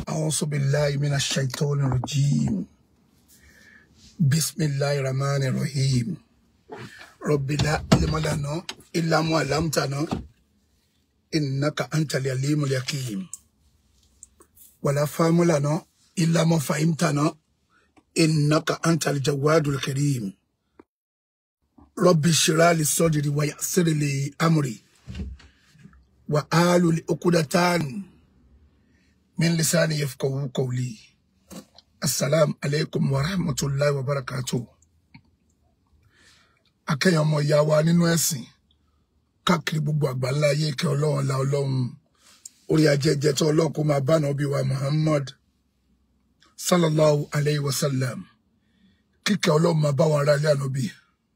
أعوذ بالله من الشيطان الرجيم بسم الله الرحمن الرحيم رب لا علم لنا إلا ما علمتنا إنك أنت العليم الحكيم ولا فهم لنا إلا ما فهمتنا إنك أنت الجواد الكريم رب اشرح لي صدري ويسر لي أمري وآل عقدة من لساني يفقهوا قولي السلام عليكم ورحمة الله وبركاته akẹ́yìn ọmọ ìyá wa nínú ẹ̀sìn káàkiri gbogbo àgbáńlá ayé kẹ́ ọlọ́run la ọlọ́run orí ajẹ́jẹ́ tó ọlọ́run kó máa bá nàbí wa Muhammad sallallahu alayhi wa sallam kíkẹ́ ọlọ́run máa bá wọn ará ilé ànábì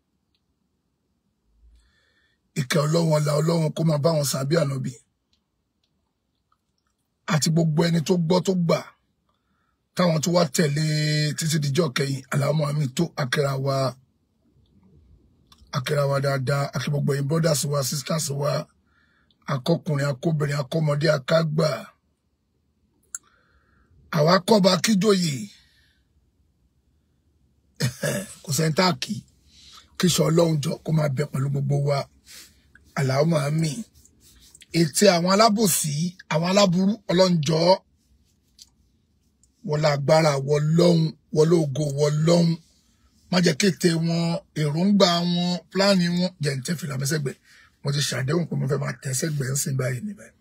ìkẹ́ ọlọ́run la ọlọ́run kó máa bá wọn sàbí ànábì àti gbogbo ẹni tó gbọ́ tó gbà táwọn tó wá tẹ̀lé títí dijọ́ kẹyìn aláwọ̀ àmì tó akẹ́ra wa akẹ́ra wa dáadáa akẹ́ gbogbo ẹ̀yin brothers wa sisters wa akọkùnrin akóbìnrin akọmọdé akágbà àwa kọ́ba kíjòyè kò sẹ́ńtà kì kíṣọ ọlọ́run jọ kó máa bẹ pẹ̀lú gbogbo wa aláwọ̀ àmì ètè àwọn alábòsí àwọn aláburú ọlọ́njọ́ wọlé agbára wọlọ́hún wọlé ògo wọlọ́hún má jẹ́ kété wọn èròǹgbà wọn pílánì wọn jẹ́ ní tẹ́fìlà mẹ́sẹ̀gbẹ̀ mo ti ṣàdéhùn pé mo fẹ́ máa tẹ́sẹ̀gbẹ̀ ń sìn báyìí níbẹ̀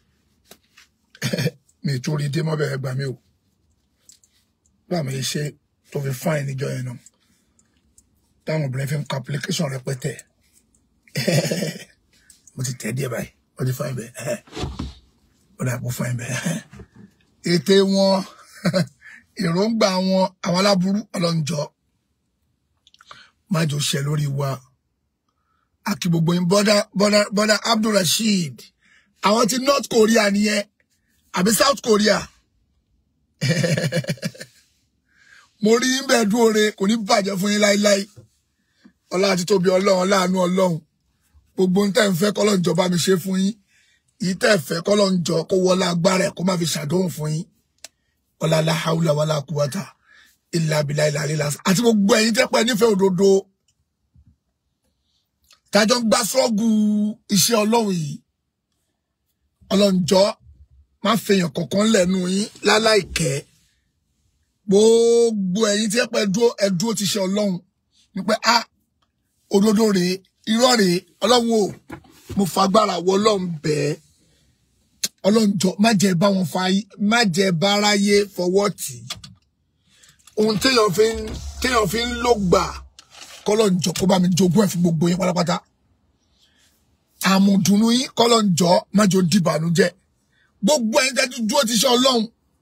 mi ì tún rí dé mọ́bẹ̀ ẹgbà mi ò bá mi ṣe tó fi fáìn níjọ yẹn náà táwọn obìnrin fi ń kọ application rẹpẹtẹ mo ti tẹ̀ díẹ̀ báyìí ó ti fáìn bẹ́ẹ̀ ó dà kó fáìn bẹ́ẹ̀ ète wọn èròǹgbà wọn àwọn aláburú ọlọ́njọ́ májò ṣẹ lórí wa àkí gbogbo yín bọ́dà bọ́dà bọ́dà Abdulrasheed àwọn ti North Korea nìyẹn àbí South Korea mo rí yín bẹ́ẹ̀ dúró re kò ní bàjẹ́ fún yín láíláí ọlá àti tóbi ọlọ́run láàánú ọlọ́run gbogbo ń tẹ́ ń fẹ́ kọ́lọ́ ìjọba mi ṣe fún yín yìí tẹ́ fẹ́ kọ́lọ́ ń jọ kó wọlé agbára ẹ̀ kó má fi ṣàdóhùn fún yín ọlá aláhàúlà wàlá kúwàtà ilà abilà ilà lílà àti gbogbo ẹ̀yin tẹ́ pẹ́ nífẹ̀ẹ́ òdodo tájọ́ ń gbá sọ́ọ̀gù iṣẹ́ ọlọ́run yìí ọlọ́njọ́ má fẹ̀yàn kọ̀ọ̀kan lẹ́nu yín láláìkẹ́ gbogbo ẹ̀yin tẹ́ pẹ́ dúró ẹ dúró ti ṣe ọlọ́run wípé a òdodo rèé irọ́ rèé ọlọ́run o mo fagbára wọ ọlọ́run bẹ́ẹ̀ ọlọ́run jọ má jẹ́ bá wọn fa má jẹ́ báráyé fọwọ́ tì í ohun téèyàn fi ń téèyàn fi ń lò gbà kọ́lọ́run jọ kó bá mi jogún ẹ̀ fún gbogbo yín pátápátá àmùdùnú yín kọ́lọ́run jọ má jò dìbànújẹ́ gbogbo ẹ̀yin tẹ́tí dúró ti ṣe ọlọ́run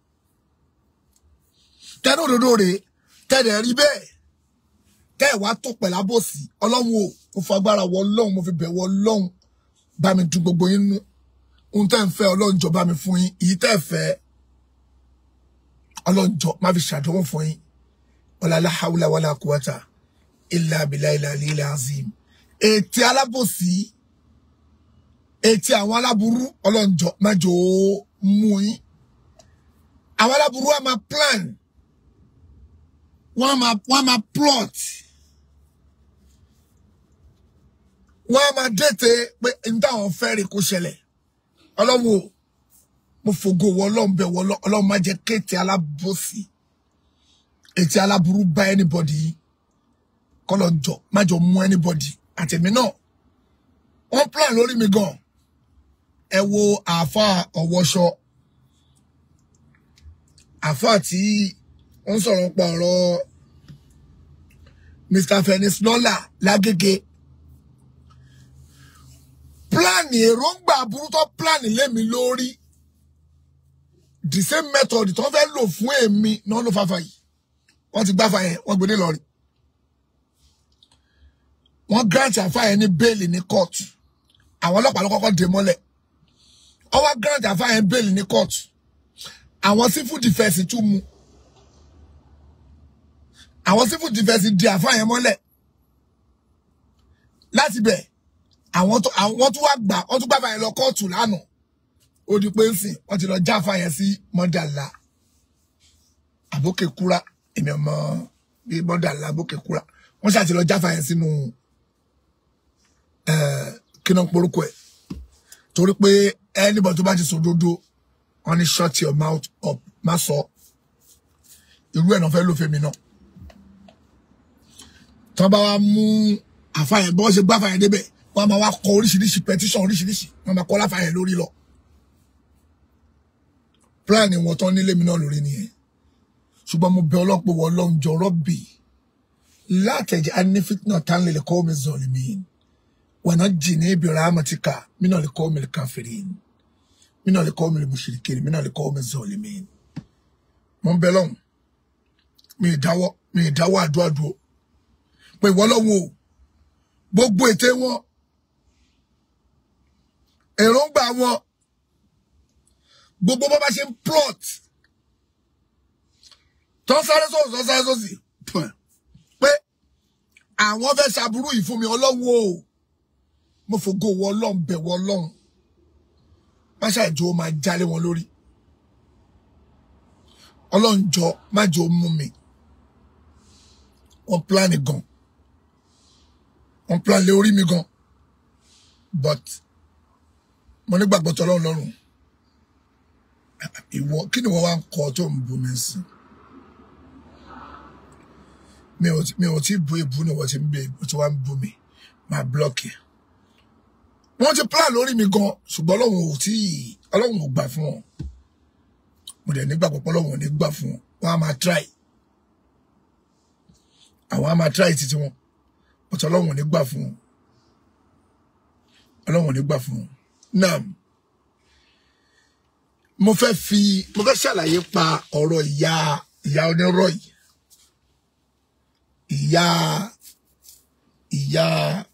tẹ́nu òdodo rèé tẹ́lẹ̀ rí bẹ́ẹ̀ tẹ́ ẹ̀ wá tó pẹ̀lú àbòsí ọlọ́run o mo fagbára wọ ọlọ́run mo fi bẹ̀ wọ ọlọ́run bá mi dùn gbogbo yín nú ohun tẹ́ ń fẹ́ ọlọ́run jọ bá mi fún yín èyí tẹ́ fẹ́ ọlọ́run jọ má fi ṣàdánwò fún yín ọ̀làlá haúlá wàlá kúwàtà ilà abilà ilà ilà azim ètí alábòsí ètí àwọn aláburú ọlọ́run jọ má jò ó mú yín àwọn aláburú wa máa plan wọ́n máa wọ́n máa plot wọ́n máa dètè pé n táwọn fẹ́ rí kó ṣẹlẹ̀ ọlọ́run o mo fògo wọ ọlọ́run bẹ̀ wọ ọlọ́run má jẹ́ kéètì alábòsí ètì aláburú bá anybody kọ́lọ̀ jọ má jọ mú anybody àtẹ̀mí náà wọ́n plan lórí mi gan ẹ wo àáfà ọ̀wọ́ṣọ àáfà tí wọ́n sọ̀rọ̀ pa ọ̀rọ̀ Mr. Fenix Lọ́lá lágége pílánì èròǹgbà aburú tó pílánì lémi lórí the same method tó fẹ́ lò fún èmi náà ló fàfà yìí wọ́n ti gbáfa yẹn wọ́n gbé ní lọ́rin wọ́n grant àfa yẹn ní bẹ́ẹ̀lì ní court àwọn ọlọ́pàá ló kọ́kọ́ dè mọ́lẹ̀ ọwọ́ grant àfa yẹn bẹ́ẹ̀lì ní court àwọn civil defence tún mú àwọn civil defence di àfa yẹn mọ́lẹ̀ láti bẹ̀ àwọn tó àwọn tó wá gbà wọ́n tún gbàgbà yẹn lọ kóòtù lánàá ó di pé ń sìn wọ́n ti lọ jáfa yẹn sí mọ́dàlá àbókè kúra èmi ọmọ bíi bọ́dà ńlá àbókè kúra wọ́n ṣàti lọ jáfa yẹn sínú kí náà porúkọ ẹ̀ torí pé anybody tó bá ti sòdodo wọ́n ní shut your mouth up má sọ irú ẹ̀ náà fẹ́ ló fẹ́mi náà tọ́ bá wa mú àfàyàn bọ́ ṣe gbá àfàyàn débẹ̀ wọ́n máa wá kọ oríṣiríṣi petition oríṣiríṣi wọ́n máa kọ láfàyàn lórí lọ plan wọn tán nílé mi náà lórí nìyẹn ṣùgbọ́n mo bẹ ọlọ́pọ̀ wọ ọlọ́run jọ̀rọ̀ bì látẹ̀jẹ̀ anífitnáà tán lè kọ́ mi zọ̀lì mi wà náà jì ní ibi rahmatika mi náà lè kọ́ mi lè káfírí mi náà lè kọ́ mi lè mushrikiri mi náà lè kọ́ mi zọ̀lì mi. mo ń bẹ lọ́hùn mi ì dáwọ́ mi ì dáwọ́ àdúrà dúró pé ìwọ lọ́hùn o gbogbo ète wọn èròǹgbà wọn gbogbo bó bá ṣe ń plot tó ń sáré sóòsì tó ń sáré sóòsì pé àwọn fẹ́ ṣàbúrú yìí fún mi ọlọ́run o mo fògo wọ ọlọ́run bẹ̀ wọ ọlọ́run má ṣàìjọ máa jálé wọn lórí ọlọ́run jọ má jọ mú mi wọ́n plan gan wọ́n plan lé orí mi gan but mo nígbàgbọ́ tọ́lọ́run lọ́rùn ìwọ kí ni wọ́n wá ń kọ́ tó ń bu mi sí mi ò mi ò tí bu ìbú ni wọ́n ti ń bẹ ìbú tí wọ́n ń bu mi máa blọ́ọ̀kì wọ́n ti plan lórí mi gan ṣùgbọ́n ọlọ́run ò tí ọlọ́run ò gbà fún wọn mo dẹ̀ nígbàgbọ́ pé ọlọ́run ò ní gbà fún wọn wọ́n á máa try àwọn á máa try títí wọn but ọlọ́run ò ní gbà fún wọn ọlọ́run ò ní gbà fún wọn náà mo fẹ́ fi mo fẹ́ ṣàlàyé pa ọ̀rọ̀ ìyá ìyá onírọ̀ yìí ìyá ìyá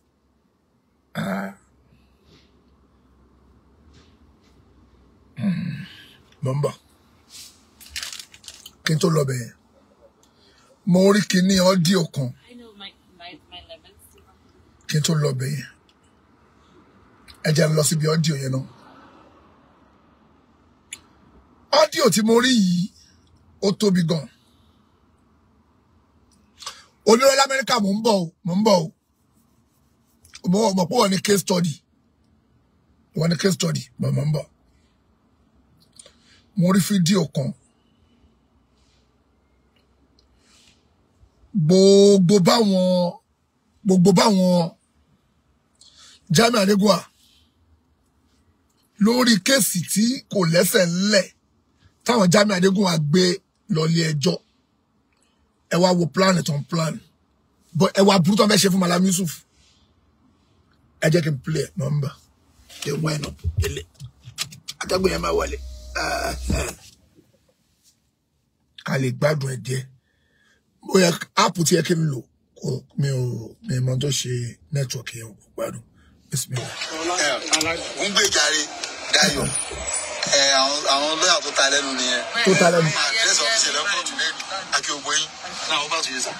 mo ń bọ̀ kí n tó lọ bẹ̀yẹn mo rí kíní ọ́díò kan I know my my my lemons. kí n tó lọ bẹ̀yẹn ẹ jẹ́ n lọ síbi ọ́díò yẹn náà ọ́díò tí mo rí yìí ó tóbi gan onírọ̀ lamẹ́ríkà mò ń bọ̀ o mò ń bọ̀ o mo mọ̀ pé wọ́n ní case study wọ́n ní case study mọ̀ mò ń bọ̀ mo rí fídíò kan gbogbo báwọn gbogbo báwọn Jamiu Adégúnwà lórí kéèsì tí kò lẹ́sẹ̀ ńlẹ̀ táwọn Jamiu Adégúnwà gbé lọlé ẹjọ́ ẹ wá wo plan tó ń plan bọ ẹ wá burú tó ń fẹ́ ṣe fún Malam Yusuf ẹ jẹ́ kí n play ẹ̀ nọ́mbà ẹ wá ẹ̀ nọ ilé atẹ́gbẹ́ yẹn máa wọlé ká lè gbádùn ẹ̀ díẹ̀ ó yẹ áàpù tí yẹ kí n lò kò mi ò mi mọ tó ṣe nẹ́tíwọ̀kì yẹn kò gbádùn bismillah. ń gbé jàre Dayọ̀ ẹ àwọn àwọn lọ́yà tó ta lẹ́nu nìyẹn. tó ta lẹ́nu. máa tẹ̀sán fi ṣẹlẹ̀ kóòtù lẹ́nu àti ògbó yín náà ó bá tún yé sà.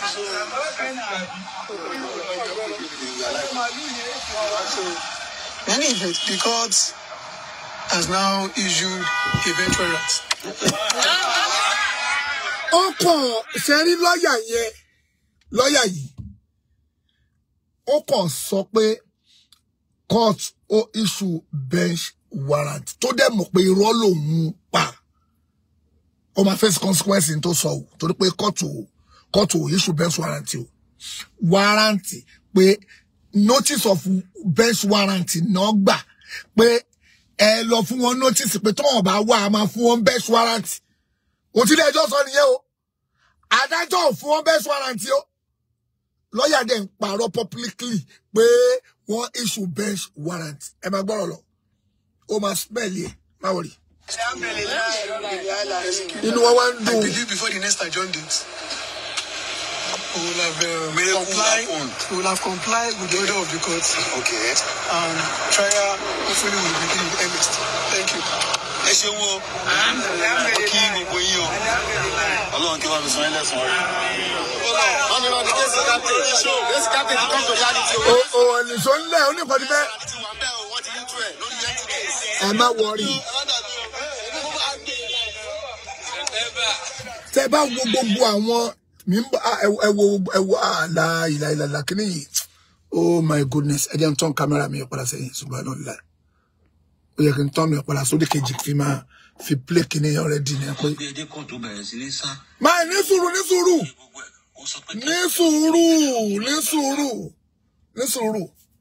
Many events, the court has now issued a bench warrant. ó kàn ṣe rí lọ́ọ̀yà yẹn lọ́ọ̀yà yìí ó kàn sọ pé court ó issue bench warrant tó dẹ̀ mọ̀ pé irọ́ lòun pa ó máa face consequence tó sọ o torí pé court ò court ò issue bench warrant o warrant pé notice of bench warrant náà gbà pé ẹ lọ fún wọn notice pé tọ́wọ́n bá wà á máa fún wọn bench warrant òtílé ẹjọ́ sọ nìyẹn o adájọ́ ò fún wọn bench warrant o lọ́ọ̀yà dẹ̀ ń parọ́ publicly pé wọ́n issue bench warrant ẹ máa gbọ́rọ̀ lọ ó máa smell yẹ má wọ̀rì inú wọn wá ń I dùn believe before the next adjourned date, we will have uh, Miracle complied. happened. We will have complied with the order of the court, Okay. and trial hopefully will begin in earnest. Thank you. ẹ ṣeun o mo kí gbogbo yín o Ọlọ́run kí wọ́n fi san ẹ́ lẹ́sàn-án rẹ̀. wọ́n ní wọ́n ní kéésì captain kéésì captain ti come to reality o. o ò nìṣó ńlẹ̀ oníkọ̀ọ́dí bẹ́ẹ̀ ti wà bẹ́ẹ̀ o wọ́n ti yí tú ẹ̀ lórí yẹn ti kéésì. ẹ má wọ̀rì tẹ bá wo gbogbo àwọn mi ń bá ẹ wo ẹ wo àlà ìlà ìlà ìlà kíní yìí oh my goodness ẹ jẹ́ n tán kámẹ́rà mi padà sẹ́yìn ṣùgbọ́n náà lílà ó yẹ kí n tán mi padà sódì kejì fi máa fi plé kíní yẹn rẹ dì ní ẹ pé. wọ́n gbé edé kan tó bẹ̀rẹ̀ sí ní sá. máa ní sùúrù ní sùúrù gbogbo ẹ̀ ó sọ pé ní sùúrù ní sùúrù ní sùúrù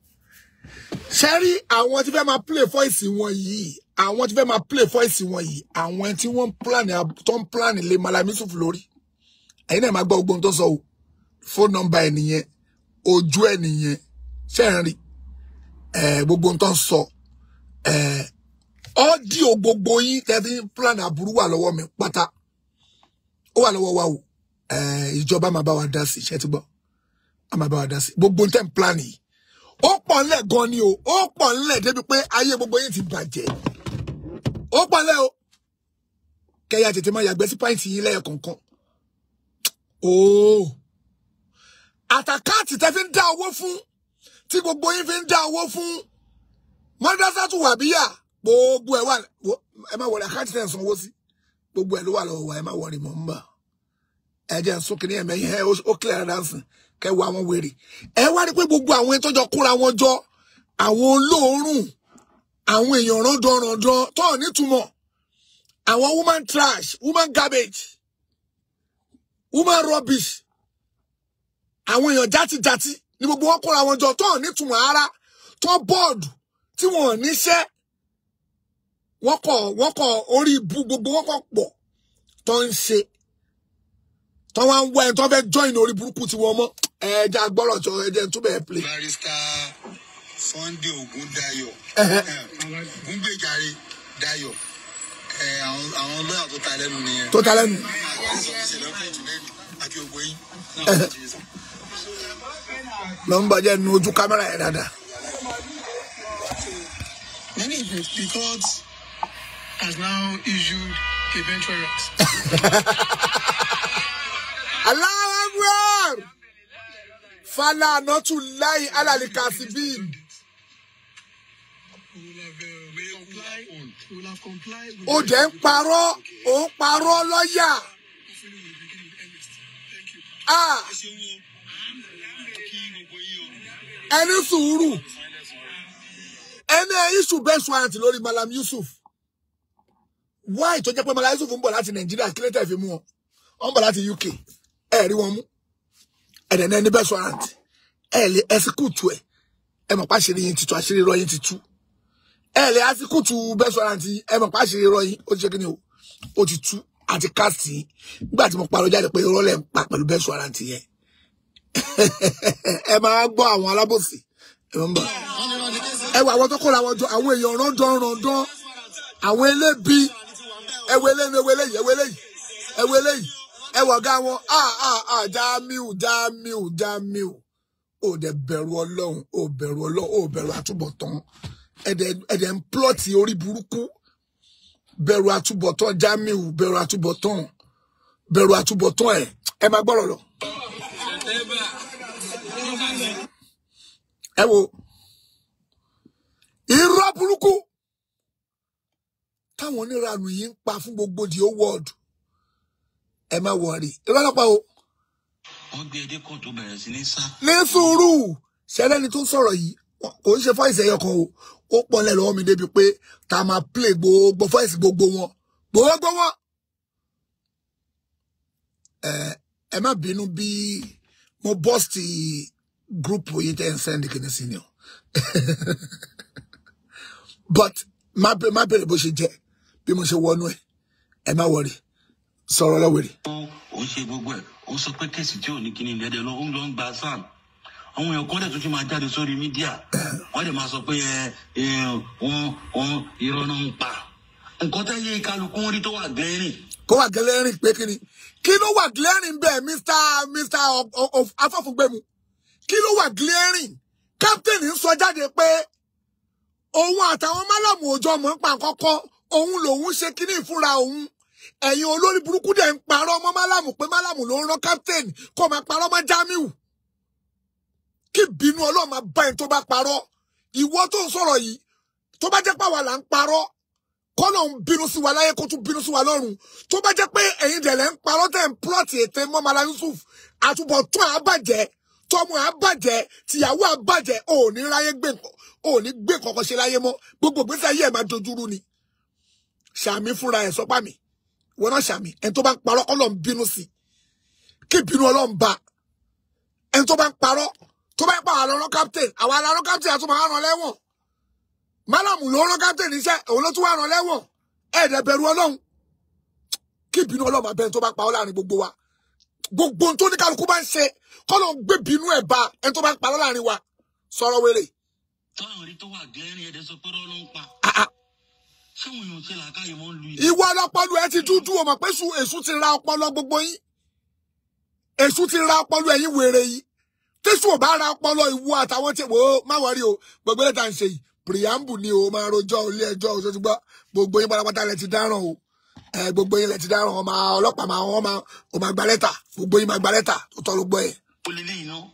ṣe rí àwọn tí fẹ́ máa play voice wọn yìí àwọn tí fẹ́ máa play voice wọn yìí àwọn tí wọ́n ń plan tó ń plan lé Mallam Yusuf lórí ẹ̀yin náà máa gbọ́ gbogbo ohun tó sọ o phone number ẹ̀ nìyẹn ojú ẹ̀ nìyẹn ṣe ń rí ẹ̀ gbogbo ohun tó ń sọ ẹ̀ ọ́díò gbogbo yín tẹ́tí plan aburú wà lọ́wọ́ mi pátá ó wà lọ́wọ́ wa o ẹ̀ ìjọba máa bá wa dá sí iṣẹ́ tí gbọ́ a máa bá wa dá sí gbogbo ohun tẹ́ ń plan yìí ó pọ̀ ńlẹ̀ gan ni o ó pọ̀ ńlẹ̀ débi pé ayé gbogbo yín ti bàjẹ́ ó pọ̀ ńlẹ̀ o kẹyà tètè máa yàgbẹ́ sí pàǹtì yín lẹ́yọ kọ̀ọ̀kan ooo àtàkáàtì tẹ́ fi ń dá owó fún tí gbogbo yín fi ń dá owó fún mọ́dásátù wàbíyà gbogbo ẹ̀ wà ẹ má wọlé àkáàtì tẹ̀ ń sanwó sí gbogbo ẹ̀ ló wà lọ́wọ́ wa ẹ má wọlé mọ́ ń bà ẹ jẹ́ ń sún kìnìún ẹ̀mẹ́yìn ẹ ó kílẹ̀ rẹ̀ dánsìn kẹwàá àwọn wèrè ẹ wá rí pé gbogbo àwọn ẹni tó jọ kóra wọn jọ àwọn olóòórùn àwọn èèyàn rọdọrọdọ tó nítumọ̀ àwọn woman trash woman garbage woman rubbish àwọn èèyàn játijàti ni gbogbo wọn kóra wọn jọ tó nítumọ̀ ara tó bọ́ọ̀dù tí wọn ò níṣẹ́ wọ́n kọ̀ wọ́n kọ̀ orí ibu gbogbo wọn kọ̀ pọ̀ tó ń ṣe tó wá ń wá ẹni tó fẹ́ join orí burúkú tí wọ́n mọ́ ẹja gbọ́rọ̀ tó ẹjẹ tó bẹ̀ẹ́ play. barrister Sunday Ogundayo Ògúngbèjàre Dayo ẹ, àwọn àwọn lọ́yà tó ta lẹ́nu nìyẹn. tó ta lẹ́nu. àwọn ìṣẹ̀lẹ̀ kóòtù lẹ́nu àti ògbó yín. lọ ń bàjẹ́ nu ojú kámẹ́rà yẹn dáadáa. Many the court has now issued a bench warrant. Allahu Akbar fala anatu lahi alali kasibin We will have, uh, we will comply. We will have complied. with ó jẹ́ ń parọ́ ó ń parọ́ lọ́yà Hopefully, we will begin with Ernest. Thank you. Ah, ẹni sùúrù ẹni iṣu bẹ́ẹ̀ sọ àǹtí lórí Mallam Yusuf wáì tó jẹ́ pé Mallam Yusuf ń bọ̀ láti Nàìjíríà kí ló tẹ̀ fi mú wọn wọ́n ń bọ̀ láti UK ẹ̀ rí wọn mú ẹ̀dẹ̀ náà ní bẹ́ẹ̀ sọ àǹtí ẹ̀ lè ẹsíkùtù ẹ̀ ẹ̀ mọ̀ pa àṣírí yín ti tú àṣírí irọ́ yín ti tú ẹ̀ lè ẹsíkùtù bẹ́ẹ̀ sọ àǹtí ẹ̀ mọ̀ pa àṣírí irọ́ yín ó ti ṣe kí ni o ó ti tú àti káàsì yín nígbà tí mo parọ́ jáde pé irọ́ lẹ̀ ń pa pẹ̀lú bẹ́ẹ̀ sọ àǹtí yẹn ẹ máa gbọ́ àwọn alábòsí ẹ máa ń bọ̀ ẹ wọ àwọn tó kóra wọn jọ àwọn èèyàn rọdán rọdán àwọn elébi ẹwọ eléyìí ẹwọ eléyìí ẹwọ eléyìí ẹwọ eléyìí ẹwọ ọgá wọn a a a Jamiu Jamiu Jamiu ò dẹ bẹ̀rù Ọlọ́run ò bẹ̀rù Ọlọ́run ò bẹ̀rù àtúbọ̀tán ẹdẹ ẹdẹ ń plọtì orí burúkú bẹ̀rù àtúbọ̀tán Jamiu bẹ̀rù àtúbọ̀tán bẹ̀rù àtúbọ̀tán ẹ ẹ máa gbọ́rọ̀ lọ. ẹ wo irọ́ burúkú táwọn oníranù yìí ń pa fún gbogbo the whole world ẹ má wọrí irọ́ lọ́pàá o wọ́n gbé edé kan tó bẹ̀rẹ̀ sí ní sá. ní sùúrù ṣẹlẹ́ni tó ń sọ̀rọ̀ yìí wọn- kò ń ṣe fọ́ìsì ẹyọ kan o ó pọ́nlẹ̀ lọ́wọ́ mi débi pé tá a máa play gbogbo fọ́ìsì gbogbo wọn gbogbo wọn. ẹ ẹ má bínú bí mo bọ́ọ̀sì gúrùpù yìí tẹ́ ń sẹ́ndì kìíní sí ni o but má bẹ- má bèrè bó ṣe jẹ bí mo ṣe wọnú ẹ ẹ má wọrí sọ̀rọ̀ lọ́wọ́rì. ó ó ṣe gbogbo ẹ̀ ó sọ pé kéèsì tí ò ní kíní lẹ́dẹ̀ lọ ó ń lọ ń gba sam àwọn èèyàn kan dẹ̀ tún ti máa jáde sórí mídíà wọ́n dẹ̀ máa sọ pé ẹ ẹ wọn wọn irọ́ náà ń pa nǹkan tẹ́ yé kálukú ń rí tó wà gẹ́rìn kó wà gẹlẹ́rìn pé kí ni kí ló wà glaring bẹ́ẹ̀ mr mr O- O- O- afọ́fúngbẹ́mu kí ló wà glaring captain ń sọ jáde pé òun àtàwọn málàmù òjò mọ̀ ń pa kọ́kọ́ òun lòun ṣe kíní ìfúnra òun ẹ̀yin olórí burúkú dẹ̀ ń parọ́ mọ́ málàmù pé málàmù ló ń rán captain kó máa parọ́ mọ́ Jamiu kí bínú ọlọ́run máa bá ẹni tó bá parọ́ ìwọ tó ń sọ̀rọ̀ yìí tó bá jẹ́ pàwọ́ là ń parọ́ kọ́nà ń bínú sí wa láyé kó tún bínú sí wa lọ́run tó bá jẹ́ pé ẹ̀yin dẹ̀lẹ̀ ń parọ́ tẹ̀ ń plọ́ọ̀tì ètè mọ́mọ́lá yusuf àtúbọ̀tún àbàjẹ́ tọmọ àbàjẹ́ tìyàwó àbàjẹ́ ò ní ráyé gbé nǹkan ò ní gbé kankan ṣe láyé mọ́ gbogbo ìgbésí ayé ẹ̀ máa dojúrú ni ṣàmì fúnra ẹ̀ sọ́pà mi wọn náà ṣàmì ẹni tó bá ń parọ́ ọlọ́run bínú sí kí bínú ọlọ́run bá ẹni tó bá ń parọ́ tó bá ń pa àwọn ọlọ́run captain àwọn ọlọ́run captain àtúmọ̀ àrùn lẹ́wọ̀n málàmù ló rán captain níṣẹ́ òun ló tún wà rán lẹ́wọ̀n ẹ̀ẹ́dẹ̀ bẹ̀rù ọlọ́run kí bínú ọlọ́run abẹ́ni tó bá pa ọ́ láàrin gbogbo wa gbogbo ohun tó ní kálukú bá ń ṣe kọ́lọ́ ń gbé bínú ẹ̀ bá ẹni tó bá ń parọ́ láàrin wa sọ̀rọ̀ wéré táwọn rí tó wà gẹ́rin ẹ̀dẹ̀ sọ pé rọ́ ló ń pa Ah, ah. ṣé wọn yóò ṣe làákàyè mọ́ lu yìí. ìwọ ọlọpọlọ ẹ ti dúdú o mọ̀ pé èṣù èṣù ti ra ọpọlọ gbogbo yín èṣù ti ra ọpọlọ ẹ̀yin wèrè yìí tẹsù ò bá ra ọpọlọ ìwọ àtàwọn tí wò ó má wọrí o gbogbo ẹlẹta ń ṣe yìí preamble ni o máa rojọ́ ilé ẹjọ́ o ṣoṣùgbọ gbogbo yín pátápátá lẹ ti dáràn o ẹ gbogbo yín lẹ ti dáràn ọmọ ọlọ́pàá máa wọn máa ò máa gba lẹ́tà gbogbo yín máa gba lẹ́tà tó tọ́ ló gbọ́ ẹ. ó lé lẹ́yìn náà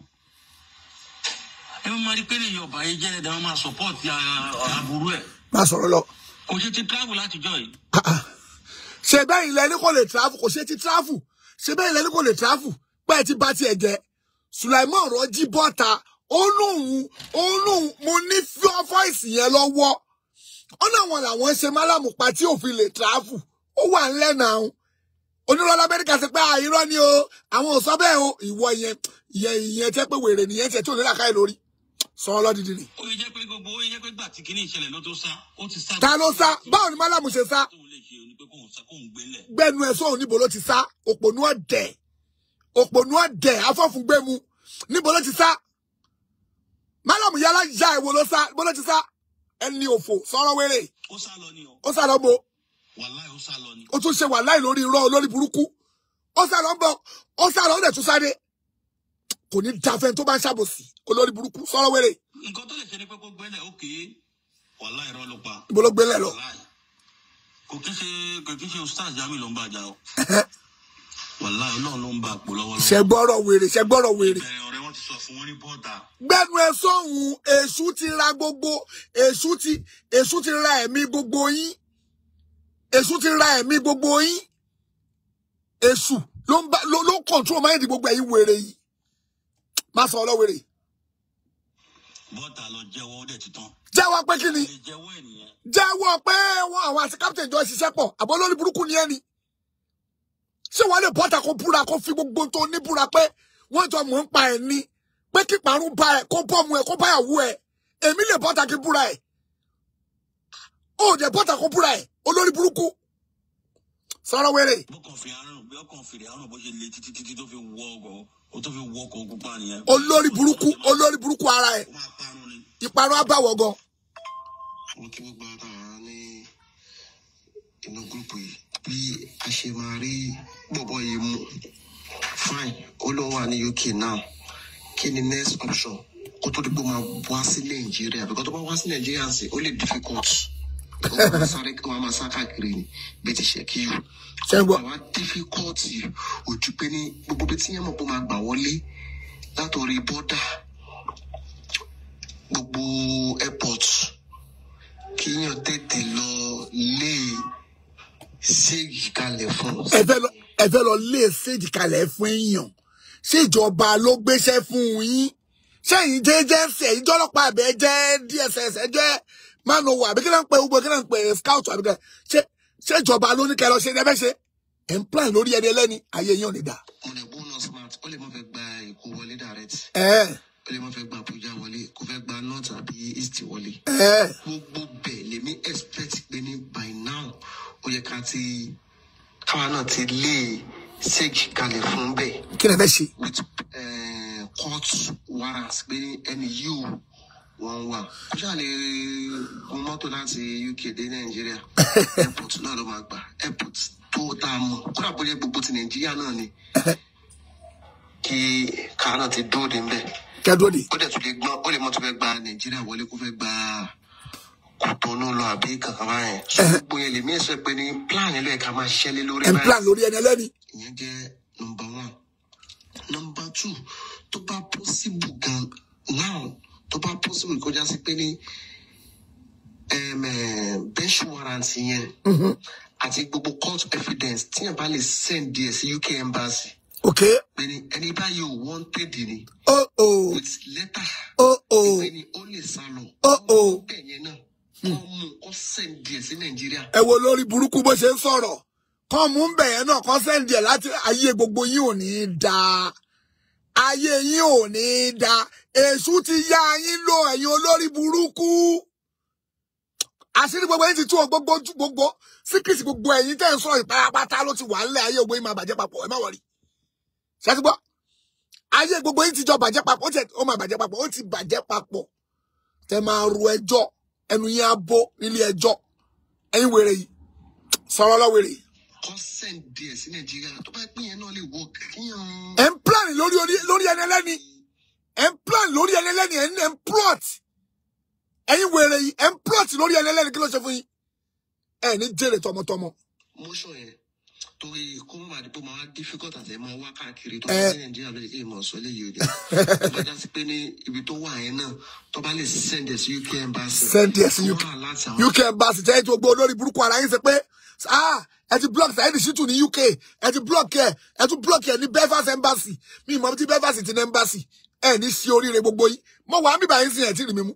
ẹ máa rí pé lè yọ ọba yìí jẹ́ ẹ̀dá wọn máa sọpọ́ọ̀tì àbúrú ẹ̀ má sọ̀rọ̀ lọ. kò ṣe ti travel látijọ́ yìí Ah, ah. ṣe bẹ́ẹ̀ ilẹ̀ ní kò lè travel kò ṣe ti travel ṣe bẹ́ẹ̀ ilẹ̀ ní kò lè travel pé ẹ ti bá tiẹ̀ jẹ́ Sulaiman rọ́jí bọ́ta ó lóun ó lóun mo ní fíọ́ fọ́ìsì yẹn lọ́wọ́ ó náà wọn làwọn ṣe málàmù pa tí òfin lè travel ó wà ńlẹ̀ náà onírọ̀lá amẹ́ríkà ṣe pé àìrọ́ ni o àwọn ò sọ bẹ́ẹ̀ o ìwọ yẹn ìyẹn ìyẹn tẹ́ pé wèrè nìyẹn tiẹ̀ tí ò ní làkàyè lórí sọ ọlọ́dìdì ni. ó yẹ jẹ́ pé gbogbo ó yẹ jẹ́ pé gbà tí kinní ìṣẹ̀lẹ̀ ló tó sá ó ti sá. ta ló sá báwo ni málàmù ṣe sá tóun lè ṣe ni pé kóun sá kóun gbélẹ̀. gbẹnu ẹ sóhun níbo ló ti sá òpònú ọdẹ òpònú ọdẹ afọfúngbẹmu níbo ló ti sá málàmù yálà ya ìwo ló sá níbo ló ti sá ẹni òfò sọ̀rọ̀ wéré ó sá lọ ni o ó sá lọ bo wàláì ó sá lọ ni. ó tún ṣe wàláì lórí irọ́ olórí burúkú ó sá lọ bọ ó sá lọ ó dẹ̀ tún sáré kò ní dáfẹ́ tó bá ń ṣàbòsí olórí burúkú sọ̀rọ̀ wéré nǹkan tó lè ṣe ni pé kó gbélẹ̀ ókè wàláì irọ́ ló pa. níbo ló gbélé lọ wàláì kò kí ṣe kò kí ṣe ustaz jami ló ń bá a jà o. wàláì ọlọ́run ló ń bá a pò lọ́wọ́lọ́wọ́. ṣẹgbọ́rọ̀ wèrè ṣẹgbọ́rọ̀ wèrè bẹ̀rẹ̀ ọ̀rẹ́ wọn ti sọ fún wọn ní bọ́ọ̀dà. gbẹnu ẹ sọhùn èṣù ti ra gbogbo èṣù ti èṣù ti ra ẹ̀mí gbogbo yín èṣù ti ra ẹ̀mí gbogbo yín èṣù ló ń bá ló ló ń kọ̀ntró máìndì gbogbo ẹ̀yin wèrè yìí má sọ ọlọ́wèrè bọ́ọ̀dà lọ jẹ́wọ́ ó dẹ̀ ti tán. jẹ́wọ́ pé kí ni lè jẹ́wọ́ ẹ̀ nìyẹn. jẹ́wọ́ pé wọn àwọn àti captain jọ ṣiṣẹ́ pọ̀ àbọ̀ lórí burúkú ni ẹni ṣé wọ́n lè bọ́ta kó búra kó fi gbogbo tó ní búra pé wọ́n jọ mọ̀ ń pa ẹ̀ ní pé kí parun bá ẹ̀ kó bọ́ọ̀mù ẹ̀ kó báyàwó ẹ̀ èmi lè bọ́ta kí búra ẹ̀ ó dẹ̀ bọ́ta kó búra ẹ̀ olórí burúkú sọ̀rọ̀ wẹ̀rẹ̀ bọ́kàn fi àrùn bí ọkàn fèrè àrùn bó ṣe le títí títí tó fi wọ ọkọ̀ ó tó fi wọ ọkọ̀ pupa nìyẹn. olórí burúkú olórí burúkú ara ẹ̀ ó máa parun ni. ìparun abáwọ̀ gan mo kí gbogbo ara ní inú gúrùpù yìí bí a ṣe máa rí bọ̀bọ̀ yìí mú fine ó ló wà ní uk now kí ni next option kó tó di pé ó máa wá sí nàìjíríà because tó bá wá sí nàìjíríà sí ó lè difficult ó máa sáré ó máa sá káàkiri ni bí ti ṣe kí yù ṣé ń gbọ́ àwa difficult ojú pé ní gbogbo bí tí yẹn mọ̀ pé ó máa gbà wọlé látòrí bọ́dà gbogbo airport kíyàn tètè lọ lé séèjì kalẹ̀ fún. ẹ fẹ́ lọ ẹ fẹ́ lọ lé séèjì kalẹ̀ fún èèyàn ṣé ìjọba ló gbéṣẹ́ fún yín ṣé ẹ̀yin jẹ́ jẹ́sẹ̀ ẹ̀yin jọ́lọ́pàá àbẹ̀ jẹ́ dss ẹ jẹ́ manowa àbí kí náà ń pè gbogbo kí náà ń pè scout àbí kí ṣé ṣé ìjọba ló ní kẹ́ lọ ṣe ní ẹfẹ́ ṣe ẹ̀ ń plan lórí ẹni ẹlẹ́ni ayé yín ò ní dà. mo lè gbóná smart ó lè má fẹ́ gba èkó wọlé direct ẹ ó lè má fẹ́ gba abuja wọlé kó fẹ́ gba north àbí east wọlé. ẹ gbogbo bẹ́ẹ̀ lèmi expect pé ní by now ó yẹ ká ti káwa náà ti lé séèjì kalẹ̀ fún bẹ́ẹ̀. kí lè fẹ́ ṣe. with uh, court warrants pé ẹni yìí ò wọ́n wà kó ṣáà lè gun mọ́tò láti uk dé nàìjíríà airport náà ló máa gbà airport tó tá a mọ̀ kódà bó jẹ́ gbogbo ti nàìjíríà náà ni kí káà náà ti dóòdì ń bẹ̀ kẹ́dùn ni ó dẹ̀ tún lè gbọ́n ó lè mọ́ tó fẹ́ gba nàìjíríà wọlé kó fẹ́ gba kòtónú lọ àbí kankan báyẹn so gbogbo yẹn lèmi ẹ̀ sọ pé ní plan yẹn ló yẹ ká máa ṣẹ́lé lórí ẹ̀ ń plan lórí ẹni ẹlẹ́ni. ìyẹn jẹ́ nọmba one nọmba two tó bá possible gan now tó bá possible kó já sí pé ní um, eh, bench warrant yẹn àti gbogbo court evidence tíyẹn bá lè send díẹ̀ sí uk embassy ok pé ní ẹni báyìí ò wanted ni oh oh with letter oh oh pé ní ó lè sá lọ oh oh bẹ́ẹ̀ yẹn náà kọ́ mú kó send díẹ̀ sí nàìjíríà ẹ wo lórí burúkú bó ṣe ń sọ̀rọ̀ kàn mú bẹ̀ yẹn náà kàn sẹ́ǹdì ẹ̀ láti ayé gbogbo yín ò ní í da ayé yín ò ní í da èṣù ti yá yín lò ẹ̀yin olórí burúkú àṣírí gbogbo yín ti tú ọ gbogbo ojú gbogbo síkìtì gbogbo ẹ̀yin tẹ́ ń sọ ìparapata ló ti wà ńlẹ̀ ayé gbogbo yín máa bàjẹ́ papọ̀ ẹ má wọrí ṣáàtì gbọ́ ayé gbogbo yín ti jọ bàjẹ́ papọ̀ ó ti ó máa bàjẹ́ papọ̀ ó ti bàjẹ́ papọ̀ tẹ máa ru ẹjọ́ ẹnu yín á bó nílé ẹjọ́ ẹ̀yin wèrè yìí sọ̀rọ̀ lọ́wèrè yìí kó send díẹ̀ sí nàìjíríà tó bá pín yẹn náà lè work kíyàn ẹ̀ ń plan lórí orí- lórí ẹni ẹlẹ́ni ẹ̀ ń plan lórí ẹni ẹlẹ́ni ẹ̀ ń ẹ̀ ń plot ẹ̀yin wèrè yìí ẹ̀ ń plot lórí ẹni ẹlẹ́ni kí ló ṣe fún yín ẹ̀ ní jèrè tọmọtọmọ motion yẹn torí kó má bàa di pé máa wá difficult àti ẹ̀ máa wá káàkiri tó Eh. bá sí nàìjíríà lóye kí ìmọ̀ sọ léyìí òde tó bá já sí pé ní ibi tó wà yẹn náà tó bá lè send ẹ̀ sí uk embassy Send ẹ̀ sí kó UK. wà láti àwọn uk embassy jẹ́ ètò gbogbo olórí burúkú ara yín ṣe pé ah ẹ ti block Saheed Shittu ní uk ẹ ti block ẹ ẹ tún block ẹ ní Belfast embassy mi ìmọ̀ tí Belfast ti ní embassy ẹ ní sí oríire gbogbo yín mo wà á bíbá yín sí ẹ̀ tí rí mi mú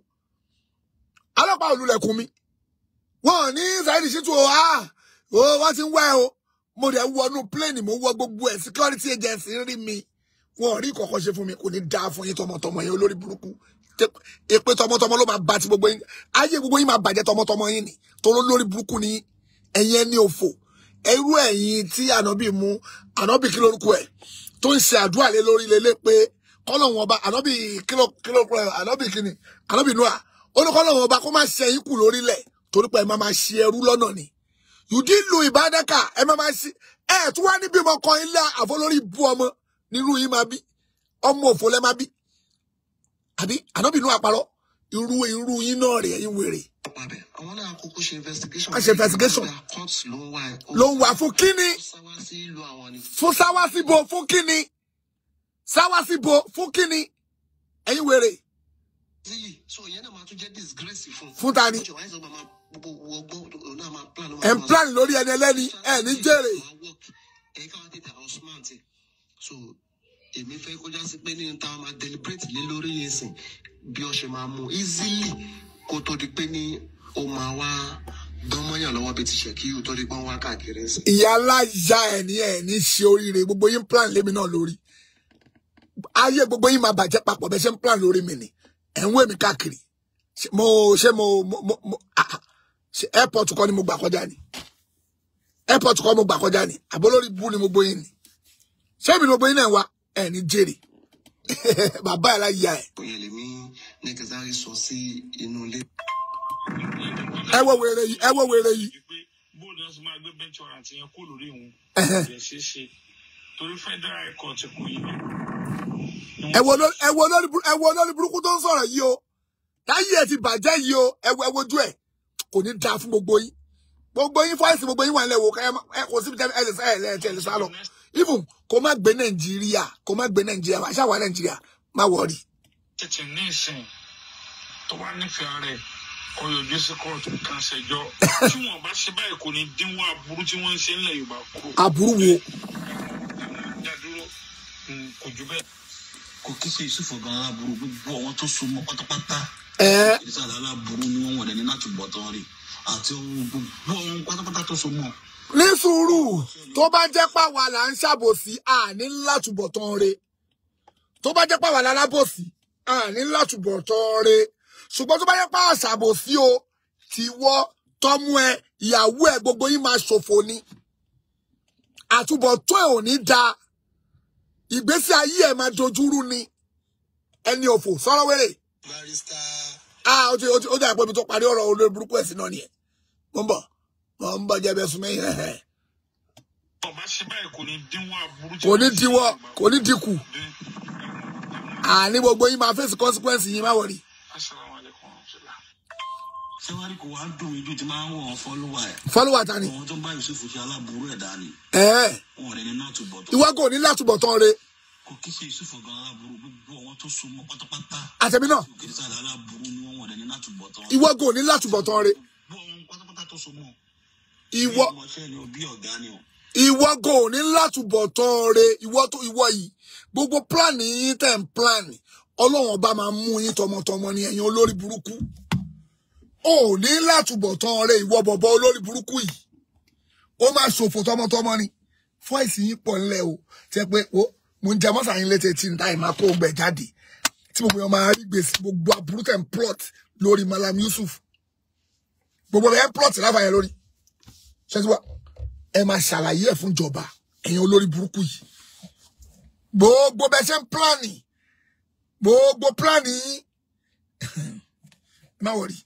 ọlọ́pàá olùlẹ̀kùn mi wọn ò ní Saheed Shittu o ah o wọ́n ti ń wá ẹ o mo dẹ̀ wọnú plane mo wọ gbogbo ẹ̀ security agency rí mi wọn ò rí kọ̀ọ̀kan ṣe fún mi kò ní dáa fún yín tọmọtọmọ yín olórí burúkú Tẹ- èpè tọmọtọmọ ló máa bá ti gbogbo yín ayé gbogbo yín máa bàjẹ́ tọmọtọmọ yín ni toró lórí burúkú ni yín. ẹ̀yin ẹni òfò ẹrú ẹ̀yin tí ànábì mú ànábì kí lórúkọ ẹ̀ tó ń ṣe àdúrà lé lórí lélẹ̀ pé kọ́lọ́hún ọba ànábì kílò kílò ànábì kíni ànábì nua ó ní kọ́lọ́hún ọba kó má ṣe yín kù lórílẹ̀ torí pé ẹ má máa ṣe ẹrú lọ́nà ni yùdí lu ìbádẹ́kà ẹ má máa ṣe ẹ tún wá níbi ọmọ kan ilé àfọlórí bu ọmọ nírú yín máa bí ọmọ òfò lẹ máa bí àbí ànábì nua parọ́ irú irú yín náà rè ẹ̀yin wèrè pàbẹ àwọn náà kúkú ṣe investigation Wọ́n ṣe investigation. Bóyá court ló ń wá ẹ ló ń wà fún kíni ó sáwá sí ìlú àwọn ni fún sáwásíbo fún kíni sáwásíbo fún kíni ẹ̀yin wèrè zili so ìyẹn náà máa tún jẹ́ disgrace fún Fún ta ni? Ó jẹ́ wáyé sọ máa gbogbo wọgbọ́n òun náà máa plan ẹ̀ ń plan lórí ẹni ẹlẹ́ni ẹ̀ ní jèrè ẹ̀yin káwọn tètè àwọn smart so èmi fẹ́ kọjá sí pé ní táwọn máa deliberate lé lórí yẹn sìn bí ọ ṣe máa mú easily kó tó di pé ní ó máa wá dánmọ́yàn lọ́wọ́ bí ti ṣe kí ó tó di pé wọ́n wá káàkiri ń sìn. ìyá aláya ẹ̀ ní ẹ̀ ní ṣe oríire gbogbo yín plan lémi náà lórí ayé gbogbo yín máa bàjẹ́ papọ̀ bẹ́ẹ̀ ṣe ń plan lórí mi ni ẹ̀ ń wé mi káàkiri Ṣé mo ṣé mo mo mo mo ah, ah. ṣé airport kọ́ ni mo gbà kọjá ni airport kọ́ mo gbà kọjá ni àbólórí bú ni mo gbóyin ni ṣé èmi ni mo gbóyin náà wá ẹ̀ ní jèrè bàbá ẹ̀ láyà ẹ̀ bóyá lèmi ní kẹsàrí sọ sí inú ilé. ẹ wo wèrè yìí ẹ wo wèrè yìí pé bóòlù náà sì máa gbé bench warrant yẹn kó lórí òun Ẹhẹ́. kò ṣeé ṣe torí federal court kò yí ẹ wo lórí ẹ wo lórí burú- ẹ wo lórí burúkú tó ń sọ̀rọ̀ yìí o táyé ẹ ti bàjẹ́ yìí o ẹ wo ẹ wojú ẹ kò ní dáa fún gbogbo yín gbogbo yín fọ́ọ̀sì gbogbo yín wà nílẹ̀ wò ẹ má- ẹ kò síbi tẹ́ ẹ lè sá ẹ lẹ́ ẹ lè sá lọ even kò má gbé nàìjíríà kò má gbé nàìjíríà wà ṣáà wà nàìjíríà má wọrí. tètè ní ìsìn tó bá nífẹ̀ẹ́ rẹ̀ kó yọjú sí kóòtù kan ṣẹjọ́ tí wọ́n bá ṣe báyìí kò ní dínwó aburú tí wọ́n ń ṣe ńlẹ̀ yorùbá kúrò aburú wo dádúró mm, kò jù bẹ́ẹ̀. kò kí ṣe yusufu gan aláburú gbogbo àwọn tó so mọ́ pátápátá ẹ ìsàlẹ̀ aláburú ni wọ́n wọ̀n ní láti bọ̀ tán rí àti ohun gbogbo àwọn pátápátá tó so mọ́ ní sùúrù tó bá jẹ́ pàwọ́ là ń ṣàbòsí àní látúbọ̀tán re tó bá jẹ́ pàwọ́ là ń lábòsí àní látúbọ̀tán re ṣùgbọ́n tó bá jẹ́ pàwọ́ ṣàbòsí o tìwọ́ tọ́mú ẹ ìyàwó ẹ gbogbo yín máa ṣòfò ni àtúbọ̀tán ẹ ò ní da ìgbésí ayé ẹ máa dojúrú ni ẹni òfò sọ̀rọ̀ wéré barista ah ó ti ó ti ó ti àpò ibi tó parí ọ̀rọ̀ olórí burúkú ẹ̀sìn náà nìyẹn mo ń bọ̀ mo ń bọ̀ jẹ́ bẹ́ẹ̀ sún mẹ́yìn ẹ̀hẹ̀ tó bá ṣe báyìí kò ní dínwó aburú tí kò ní wọ́n ń ṣe diwọ́ ńlẹ̀ kò ní dínkù Yorùbá kúrò. àní gbogbo yín máa fèsì consequence yín má wọrí. Assalamu alaikum warahmatullah. sẹ́wárí kò wá dùn mí ju ti máa ń wọ̀ ọ́ fọ́lọ́wà ẹ̀ follower ta ni. àwọn tó ń bá yusufu ṣe aláburú ẹ̀ dání ẹ̀ẹ́ wọn ò ní náà tó bọ̀ tó ìwọ kò ní látúbọ̀tán re kò kí ṣe yusufu gan aláburú gbogbo àwọn tó so mọ́ pátápátá àtẹ̀mí náà tí òkè sáré aláburú ni wọ́n wọ̀n dẹ̀ ní láti bọ̀ tán. ìwọ gò ní látúbọ̀tán rẹ gbogbo àwọn pátápátá tó so mọ́. ìwọ bí ọmọọṣẹ́ ni o bí ọ̀gá ni o. ìwọ gò ní látúbọ̀tán rẹ ìwọ tó ìwọ yìí gbogbo plan yín tẹ̀ ń plan ọlọ́run ọba máa mú yín tọmọtọmọ ní ẹ̀yin olórí burúkú ò ní látúbọ̀tán rẹ ìwọ bọ̀bọ̀ olórí burúkú yìí ó máa ṣòfò tọmọtọmọ ni fọ́ìsì yín pọ̀ ńlẹ̀ o tẹ́ pé o mo ń jẹ mọ́sà yín létí tí ń dá ìmá kó gbẹ jáde tí gbogbo yẹn máa rí gbèsè gbogbo aburú tẹ̀ ń plot lórí Malam Yusuf gbogbo yẹn plot láfààyàn lórí ṣẹ́tí ẹ máa ṣàlàyé ẹ̀ fún ìjọba ẹ̀yin olórí burúkú yìí gbogbo bẹ ṣe ń pílánì gbogbo pílánì yín má wọrí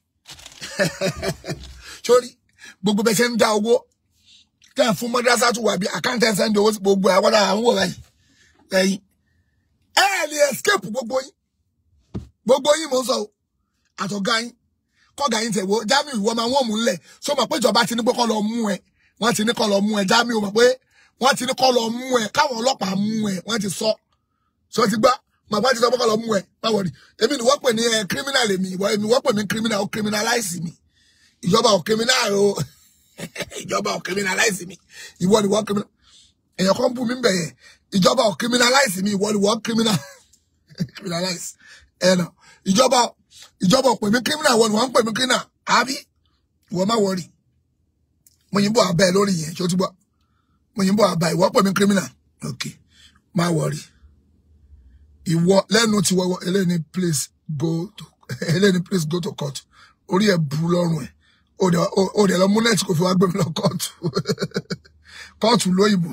sórí gbogbo bẹ ṣe ń dá owó tẹ́ ẹ̀ fún mọ́dásá tó wà bí àkáǹtì ẹ̀ sẹ́ńdì owó sí gbogbo àwọn àwọn wò báyìí ẹ̀yin ẹ ẹ̀ lè escape gbogbo yín gbogbo yín mò ń sọ o àtọ̀gá yín kọ́gà yín tẹ̀ wo Jamiu ìwọ máa wọ́n mú un lẹ̀ sọ ma pé ìjọba ti ní pé kọ́ lọ mú ẹ wọ́n ti ní kọ́ lọ mú ẹ Jamiu mọ̀ pé wọ́n ti ní kọ́ lọ mú ẹ káwọn ọlọ́pàá mú ẹ wọ́n ti sọ sọ ti gbá màá bá ti sọ pé kọ́ lọ mú ẹ báwo ni èmi ni wọ́n pè ní ẹ criminal èmi ìwọ èmi wọ́n pè mí criminal ó criminalize mi ìjọba ò criminal o ìjọba ò criminalize mi ìwọ ni wọ́n criminal èèyàn kan bú mi bẹ̀ yẹn ìjọba ò criminalize mi ìwọ ni wọ́n criminal criminalize ẹ̀ nà ìjọba ìjọba ò pè mí criminal ìwọ ni wọ́n ń pè mí criminal àbí ìwọ má wọrí mo yìnbó abẹ́ ẹ lórí yẹn ṣé o ti gbọ́ mo yìnbó àbá ìwọ pè mí criminal ok má wọrí ìwọ lẹ́nu tí wọ́wọ́ eléyìí please go to eléyìí please go to court orí ẹ̀ bu lọ́rùn ẹ̀ ó dẹ̀ ó dẹ̀ lọ mú nẹ́ẹ̀tì kò fi wá gbé mi lọ kóòtù kóòtù lóyìnbó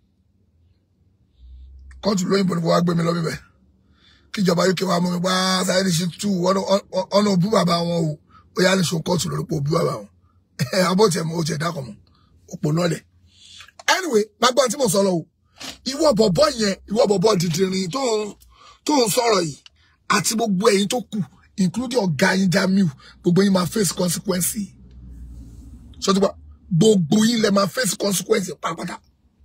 kóòtù lóyìnbó ni kò wá gbé mi lọ bíbẹ̀ kíjọba uk wa mú mi wá sáyẹ́dì sí tù ọ̀nà òbú bàbá wọn o ó yá ní sọ kóòtù lórí pé òbú bàbá wọn abó tiẹ̀ mọ́ ó tiẹ̀ dákọ̀ mọ́ òpó lọ́lẹ̀ anyway gbàgbọ́n tí mo sọ lọ o ìwọ bọ̀bọ̀ yẹn ìwọ bọ̀bọ̀ dìdìrín tó ń tó ń sọ̀rọ̀ yìí àti gbogbo ẹ̀yin tó kù including ọ̀gá yín Jamiu gbogbo yín máa face consequence sọtúbà gbogbo yín lẹ máa face consequence pátápátá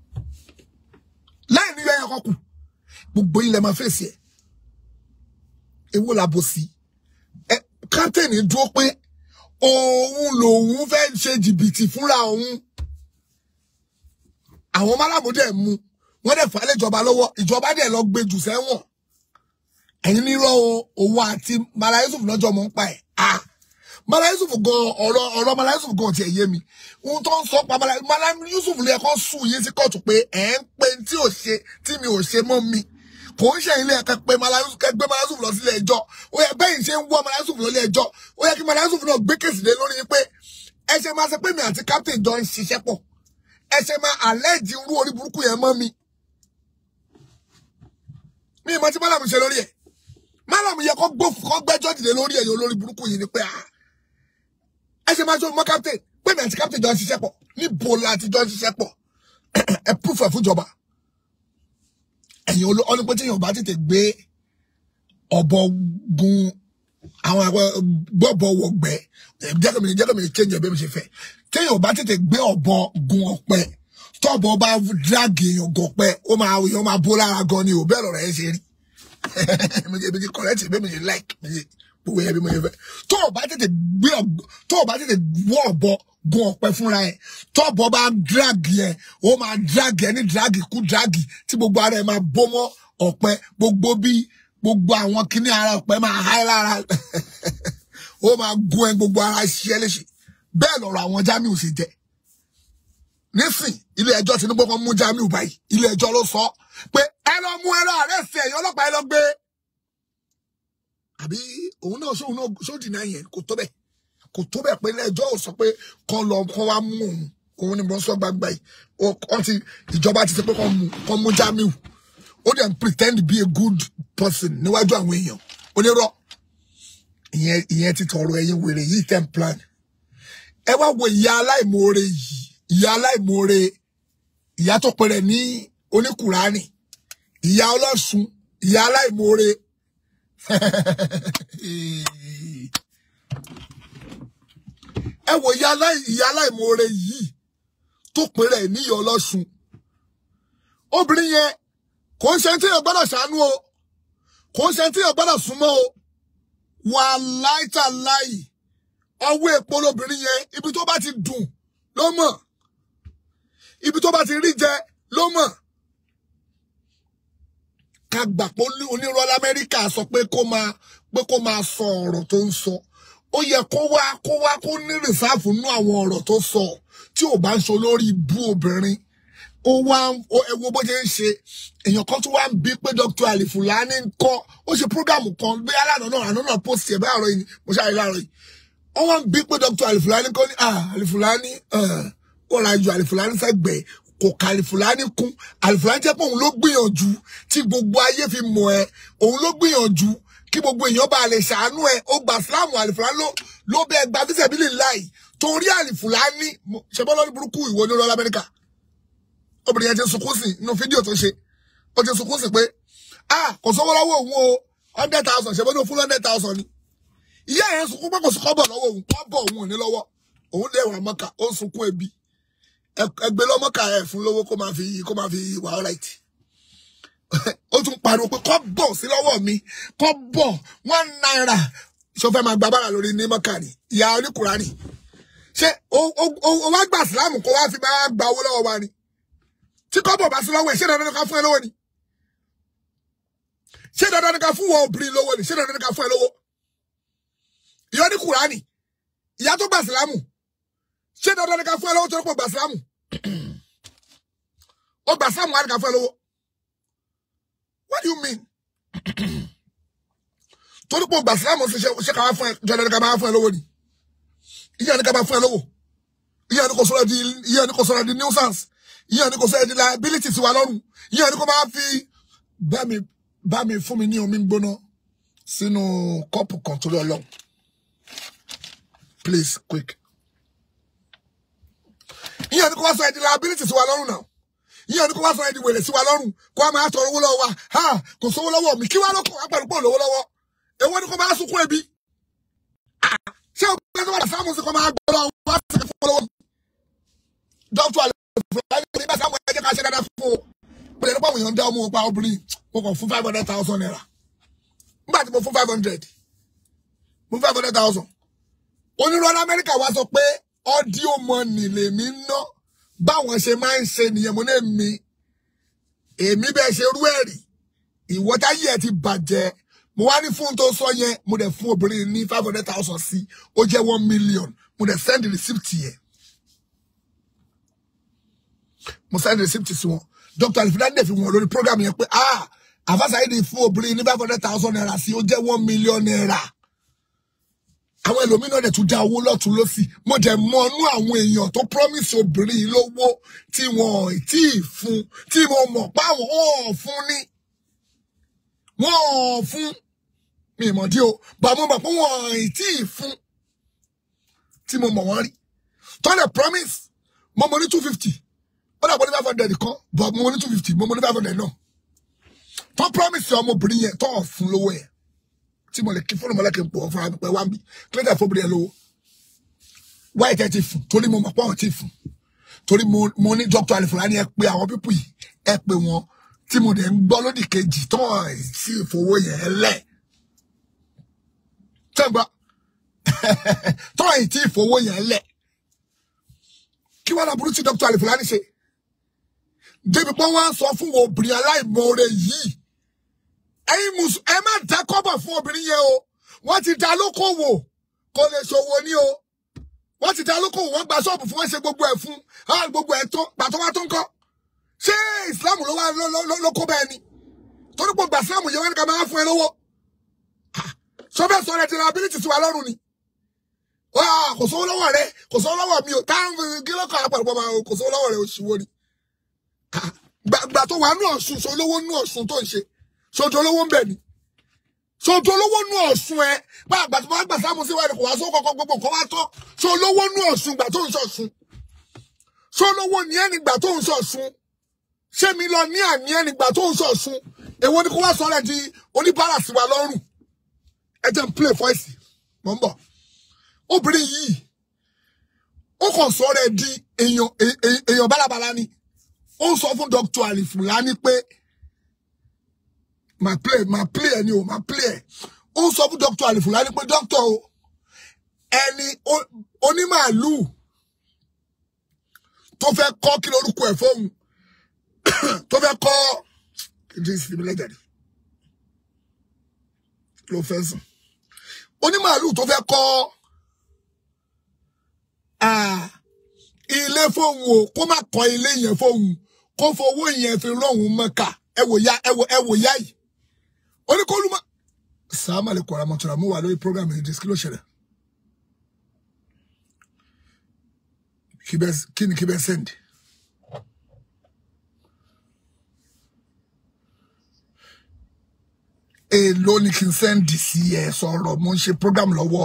láì ní yẹn kọkù gbogbo yín lẹ máa face ẹ ewu làbò sí ẹ captain dúró pé òun lòun fẹ́ ṣe jìbìtì fúnra òun àwọn málàmúdẹ mú wọn dẹ̀ fà á lẹ́jọba lọ́wọ́ ìjọba dẹ̀ lọ gbé jù sẹ́wọ̀n ẹ̀yin nírọ̀ òun àti Mala Yusuf lọ́jọ́ mọ̀ ń pa ẹ̀ ah Mala Yusuf gan ọ̀rọ̀ ọ̀rọ̀ Mala Yusuf gan tiẹ̀ yé mi ohun tó ń sọ pa Mala Mala Yusuf lè kọ́ sùn yín sí kóòtù pé ẹ̀ ń pe tí ò ṣe tí mi ò ṣe mọ́ mi kò ń ṣe ilé ẹ̀ka pé Mala Yusuf kẹ́ gbé Mala Yusuf lọ sílé ẹjọ́ ó yẹ bẹ́yìn ṣe ń wọ́ Mala Yusuf lọ ilé ẹjọ́ ó yẹ kí Mala Yusuf náà gbé kèsì lé lórí yín pé ẹ ṣe máa ṣe pé mi àti captain jọ ń ṣiṣẹ́ pọ̀ ẹ ṣe máa àlẹ́jì irú orí burúkú yẹn mọ́ mi mi ìmọ̀ tí Málàmù ṣe lórí ẹ̀ Málàmù yẹ kó gbófù kó gbẹ́jọ́ dìde lórí ẹ̀yìn olórí burúkú yìí ni pé ah ẹ ṣe máa ṣe mọ́ captain pé mi àti captain jọ ń ṣiṣẹ́ pọ̀ níbo la ti jọ ń ṣiṣẹ́ pọ̀ ẹ proof ẹ̀ fúnjọba ẹ̀yìn olú ọ́nà pé tíyàn bá tètè gbé ọ̀bọ gun àwọn àgbẹ̀ gbọ́bọ̀ wọ̀gbẹ́ jẹ́kọ̀mí jẹ́kọ̀mí change ẹ̀ bí mi ṣe fẹ́ tíyàn bá tètè gbé ọ̀bọ gun ọ̀pẹ tọ́bọ̀ bá dráàgì èèyàn gọ̀pẹ́ ó máa èèyàn máa bó lára gan ni ò bẹ́ẹ̀ lọ̀rọ̀ ẹ̀ ṣe rí èmi ti correct bí mi ṣe like mi ṣe gbogbo yẹn bí mo ṣe fẹ́ tó o bá tètè gbé ọ̀gbọ́ tó o bá tètè wọ́ ọ̀bọ gun ọ̀pẹ fúnra ẹ̀ tọ́bọ̀ bá dráàgì ẹ̀ ó máa dráàgì ẹ̀ ní dráàgì kú dráàgì tí gbogbo ara ẹ̀ máa bó mọ́ ọ̀pẹ gbogbo bí gbogbo àwọn kíní ara ọ̀pẹ máa há lára ó máa gun ẹ̀ gbogbo ara ṣiṣẹ́ léṣe bẹ́ẹ̀ lọ̀rọ̀ àwọn Jamiu ṣe jẹ́ nísìn ilé ẹjọ́ Tinubu kan mú Jamiu báyìí ilé ẹjọ́ ló sọ pé ẹ lọ mú ẹ lọ àrẹ́sì ẹ̀yìn ọlọ́pàá ẹ lọ gbé àbí òun náà sóun náà sódì náà yẹn kò tó bẹ́ẹ̀ kò tó bẹ́ẹ̀ pé ilé ẹjọ́ ò sọ pé kán lọ kán wá mú òun òun ni mo sọ gbangba yìí wọ́n ti ìjọba ti sọ pé kán mú kán mú Jamiu ó dẹ̀ ń pretend be a good person níwájú àwọn èèyàn onírọ́ ìyẹn ìyẹn ti tọrọ ẹ̀yin wèrè yìí ten plan ẹ wá wo ìyá aláìmoore yìí ìyá aláìmoore ìyá tó pẹrẹ ní oníkùránì ìyá ọlọ́sùn ìyá aláìmoore ẹ wo ìyá aláì- ìyá aláìmoore yìí tó pẹrẹ níyà ọlọ́sùn obìnrin yẹn kò ń ṣe tí èèyàn gbọ́dọ̀ ṣàánú o kò ń ṣe tí èèyàn gbọ́dọ̀ súnmọ́ o wà láìta láì ọwọ́ èpo lobìnrin yẹn ibi tó bá ti dùn ló mọ̀ ibi tó bá ti rí jẹ ló mọ̀ ká gbà pé onírọ́ lamẹ́ríkà sọ pé kó máa pé kó máa sọ ọ̀rọ̀ tó ń sọ ó yẹ kó wá kó wá kó ní rìsáàfù nú àwọn ọ̀rọ̀ tó sọ tí ò bá ń sọ lórí ibú obìnrin ó wá ẹ wo bó ṣe ń ṣe èèyàn kan tó wá ń bí pé Dr. Alifulani ń kọ́ ó ṣe prógámù kan bí aláàánú náà àná náà post ẹ̀ bá àárọ̀ yìí mo ṣáà rí láàárọ̀ yìí ó wá ń bí pé Dr. Alifulani kọ́ ní ah Alifulani ó ra ju Alifulani sẹ́gbẹ̀ẹ́ kò ka Alifulani kún Alifulani jẹ́ pé òun ló gbìyànjú tí gbogbo ayé fi mọ̀ ẹ́ òun ló gbìyànjú kí gbogbo èèyàn bá lè ṣàánú ẹ ó gba Islam Alifulani ló ló bẹ gba fíṣẹ̀bílì láì torí Alifulani ṣẹbọ́ lọ́dún burúkú ìwọ ní ọlọ́lá Amẹ́ríkà obìnrin yẹn ti sunkún sí inú fídíò tó ṣe ó ti sunkún sí pé ah kò sówó lọ́wọ́ òun o hundred thousand ṣe bọ́dọ̀ fún hundred thousand ni ìyá yẹn sunkún pé kò sí kọ́bọ̀ lọ́wọ́ òun kọ́bọ̀ òun ò ní lọ́wọ́ òun lè wà mọ́kà ó ń sunkún ebi ẹgbẹ́ lọ́mọ́kà ẹ̀ fún lówó kó máa fi kó máa fi wà ọ́ right ó tún pariwo pé kọ́bọ̀ sí lọ́wọ́ mi kọ́bọ̀ one naira ṣó fẹ́ máa gba bára lórí ní mọ́kà ni ìyá oníkùránì ṣé o wá gbà sílámù kó wá fi máa gba owó lọ́wọ́ wa ni tí kọ́bọ̀ bá sí lọ́wọ́ ẹ̀ ṣé dandan ni ká fún ẹ lówó ni ṣé dandan ni ká fún wọn obìnrin lówó ni ṣé dandan ni ká fún ẹ lówó ìyá ní kùránì ìyá tó gbà sílámù ṣé dandan ni ká fún ẹ lówó tó rọ́pò gbà sílámù ó gbà sílámù wá ní ká fún ẹ lówó what do you mean torí pé gbà sílámù ṣe ká wá fún ẹ dandan ni ká máa fún ẹ lówó ni ìyá ní ká máa fún ẹ lówó ìyá ní kò sọ̀rọ̀ di ìyá ní kò sọ̀rọ̀ di nuisance yíyan ni kò sọ ẹni liability sí wa lọ́rùn yíyan ni kò máa fi bá mi bá mi fún mi ní omi gbóná sínú kọ́ọ̀pù kan torí ọlọ́run please quick yíyan ni kò wá sọ ẹni liability sí wa lọ́rùn náà yíyan ni kò wá sọ ẹni wèrè sí wa lọ́rùn kó a máa tọrọ owó lọ́wọ́ wa ha kò sówó lọ́wọ́ mi kí wá ló kọ̀ wá pẹ̀lú pọ̀ lówó lọ́wọ́ èwo ni kò máa sunkún ebi ṣé o gbé tó wà sáàmù sí kò máa gbọ́ lọ́wọ́ wá sí fún lọ́wọ́ dókítà fúlàní ní bá sáwọn ẹjẹ ká ṣe dáadáa fún o pẹ̀lú nípa àwọn èèyàn dá ọmọ pa obìnrin mo kàn fún five hundred thousand naira nígbà tí mo fún five hundred mo fún five hundred thousand onírọ̀ lamẹ́ríkà wá sọ pé audio money lèmi ń ná báwọn ṣe máa ń ṣe nìyẹn mo ní mi èmi bẹ́ẹ̀ ṣe rú ẹ̀rì ìwọ́táyé ẹ̀ ti bàjẹ́ mo wá ní fún tó sọ yẹn mo dẹ̀ fún obìnrin ní five hundred thousand sí ó jẹ́ one million mo dẹ̀ send the receipt yẹn mo send receipt sí wọn dr alifidani dẹ̀ fi wọn lórí program yẹn pé ah àfàsàyèdè fún obìnrin ní five hundred thousand naira sí ó jẹ́ one million naira àwọn ẹlòmíràn dẹ̀ tún dá owó lọ́tún lọ́sì mo dẹ̀ mọ inú àwọn èèyàn tó promise obìnrin yìí lówó tí wọn ò tí ì fún tí mo mọ̀ pé àwọn ò fún ní wọn ò fún mi ì mọ̀ dí o bá mo mọ̀ pé wọn ò tí ì fún tí mo mọ̀ wọ́n rí tọ́lẹ̀ promise mo mọ̀ ní two fifty ó dàgbọ́ ní five hundred kan but mo ní two fifty mo ní five hundred náà tó promise ọmọbìnrin yẹn tó fún lówó yẹn tí mo lè kí fóònù mọ́lẹ́kì ń pọ̀ fúnra mi pé wá ń bí kílódé fóbìnrin yẹn lówó wáyé tẹ́ ti fún torí mo mọ̀ pé àwọn ti fún torí mo ní Dr. Alifulani ẹ pé àwọn pípù yìí ẹ pé wọn tí mo dẹ̀ ń gbọ́ lódì kejì tó sì fowó yẹn lẹ̀ tẹ́gbà tó ì tí fowó yẹn lẹ̀ kí wọ́n láburú tí Dr. Alifulani ṣe débi pé wọ́n á sọ fún obìnrin aláìmoore yìí ẹ̀yin mùsùn ẹ má dá kọ́bọ̀ fún obìnrin yẹn o wọ́n ti dá lókòwò kò lè ṣòwò ní o wọ́n ti dá lókòwò wọ́n gba ṣọ́ọ̀bù fún wọn ṣe gbogbo ẹ̀ fún hàn gbogbo ẹ̀ tó pàtó wá tó ń kọ́ ṣé Islam ló wá ló kó bẹ́ẹ̀ ni torí pé gbà Islam yẹn wọ́n ní ká máa fún ẹ lówó sọfẹ́ sọ rẹ ti ra ability sí wa lọ́rùn ni kò sówó lọ́wọ́ rẹ kò sówó lọ́wọ́ mi o táwọn kí ló kọ́ àpàlùpọ̀ máa kò sówó lọ́wọ́ rẹ oṣù wo ni gbà tó wà nú ọ̀sùn so lówó nú ọ̀sùn tó ń ṣe sojo olówó ń bẹ̀ ni sojo olówó nú ọ̀sùn ẹ bá àgbà tó bá gbà sáàmù sí wàá kò wá sóò kọ̀ọ̀kan gbogbo nǹkan wá tán so olówó nú ọ̀sùn gbà tó ń ṣọ̀sùn so olówó ní ẹni gbà tó ń ṣọ̀sùn ṣé mi lọ ní àní ẹni gbà tó ń ṣọ̀sùn èwo ni kó wá sọ rẹ di oníbàárà sí wa lọ́rùn ẹ jẹ́ n play voice mọ̀ ń bọ̀ obìnrin yìí ó kàn sọ rẹ di èèyàn èèyàn bálabàla ni ó sọ fún Dr. Alifulani pé máa play máa play ẹ ni o máa play ẹ ó sọ fún dr alifulani pé dr o ẹni o- onímàálù tó fẹ́ kọ́ kí lorúkọ ẹ̀ fóun tó fẹ́ kọ́ kìdí ìsinmi lẹ́jàdì ló fẹ́ sùn onímàálù tó fẹ́ kọ́ ah, ilé fóun o kó má kọ́ ilé yẹn fóun kó fowó yẹn fi rọ̀hún mọ́ka ẹ wò ya ẹ wò ẹ wò ya yìí oníkólúmọ́ sàmà lè kọ́ra mọ́tòrà mú wà lórí program yìí kí ló ṣẹlẹ̀ kí bẹ́ẹ̀ kí ni kí bẹ́ẹ̀ sẹ́ndì. èèló ni kí n sẹ́ndì sí ẹ sọ̀rọ̀ mo ń ṣe program lọ́wọ́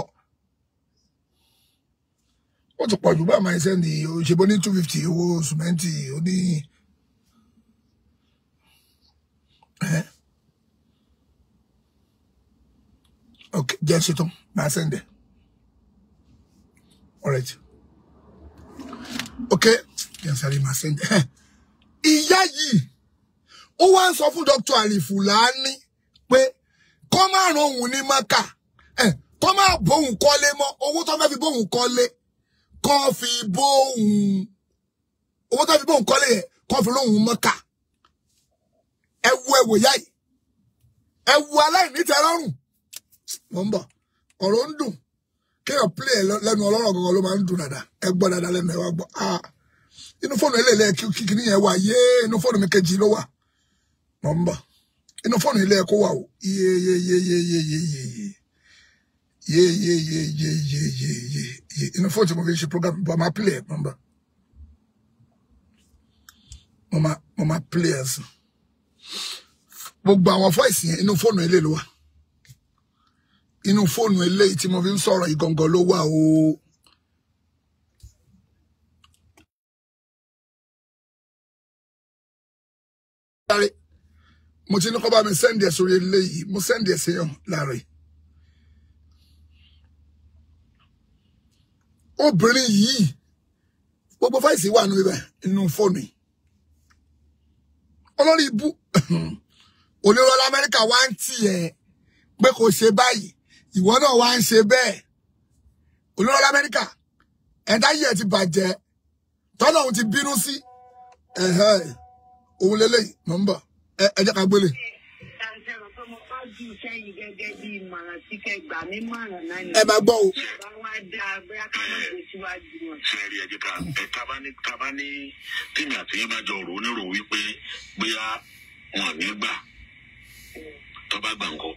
ó ti pọ̀ jù bá máa sẹ́ndì òṣèbó ní two fifty owó sùmẹ́ǹtì ó ní. ẹ́ ok jẹ́ ṣetán máa sẹ́ndẹ̀ alright ok jẹ́ sáré máa sẹ́ndẹ̀ ìyá yìí ó wá ń sọ fún dr alifulani pé kọ́ máa ran òun ní maka ẹ̀ kọ́ máa bóun kọ́lé mọ́ owó tó fẹ́ fi bóun kọ́lé kọ́ fi bóun owó tó fi bóun kọ́lé yẹn kọ́ fi lóun maka ẹ wo ẹ wò yá yìí ẹ wo aláìní tẹ́lọ́rùn mo ń bọ̀ ọ̀rọ̀ ń dùn kéèyàn play ẹ̀ lọ- lẹ́nu ọlọ́rọ̀ gangan ló máa ń dùn dáadáa ẹ gbọ́ dáadáa lẹ́nu ẹ wá gbọ́ ah inú fóònù eléyìí kíkiri yẹn wà yé inú fóònù mi kejì ló wà mo ń bọ̀ inú fóònù ilé ẹ̀kọ́ wà o iye iye iye iye iye iye iye iye iye iye iye iye iye iye iye iye inú fóònù tí mo fi ṣe program bọ̀ máa play ẹ̀ mo ń bọ̀ mo máa mo máa play ẹ̀ sùn gbogbo àwọn voice yẹn inú fóònù ilé ló wà inú fóònù eléyìí tí mo fi ń sọ̀rọ̀ ìgangan ló wà o. Sáré, mo ti ní kọ́ bá mi sẹ́ndì ẹ̀ sórí eléyìí mo sẹ́ndì ẹ̀ séyàn láàrin. obìnrin yìí gbogbo fáìsì wà nínú ibẹ̀ inú fóònù yìí. olórí ibú onírọ̀lá amẹ́ríkà wá ń tì ẹ́ pé kò ṣe báyìí ìwọ náà wá ń ṣe bẹ́ẹ̀ onírọ̀lá amẹ́ríkà ẹ̀dá yìí ẹ̀ ti bàjẹ́ tọ́lá òun ti bínú sí ẹ̀hẹ́ òun lélẹ́yìí mọ̀ ń bọ̀ ẹ ẹ jẹ́ ká gbélé. ṣàǹṣẹ̀rọ̀ pé mo bá jù sẹ́yìn gẹ́gẹ́ bí ìmọ̀ràn tí kẹ́ gbà mí mọ̀ràn náà ni. ẹ máa gbọ́ o bá wá dáa bóyá ká má gbé síwájú wọn. sẹ́ẹ̀rì ẹ̀jẹ̀ ká ẹ̀ tábà ní tábà ní tèmi àti yín bá jọ rò ó nírò wípé bóyá wọn ní gbà tó bá gbà ńkọ́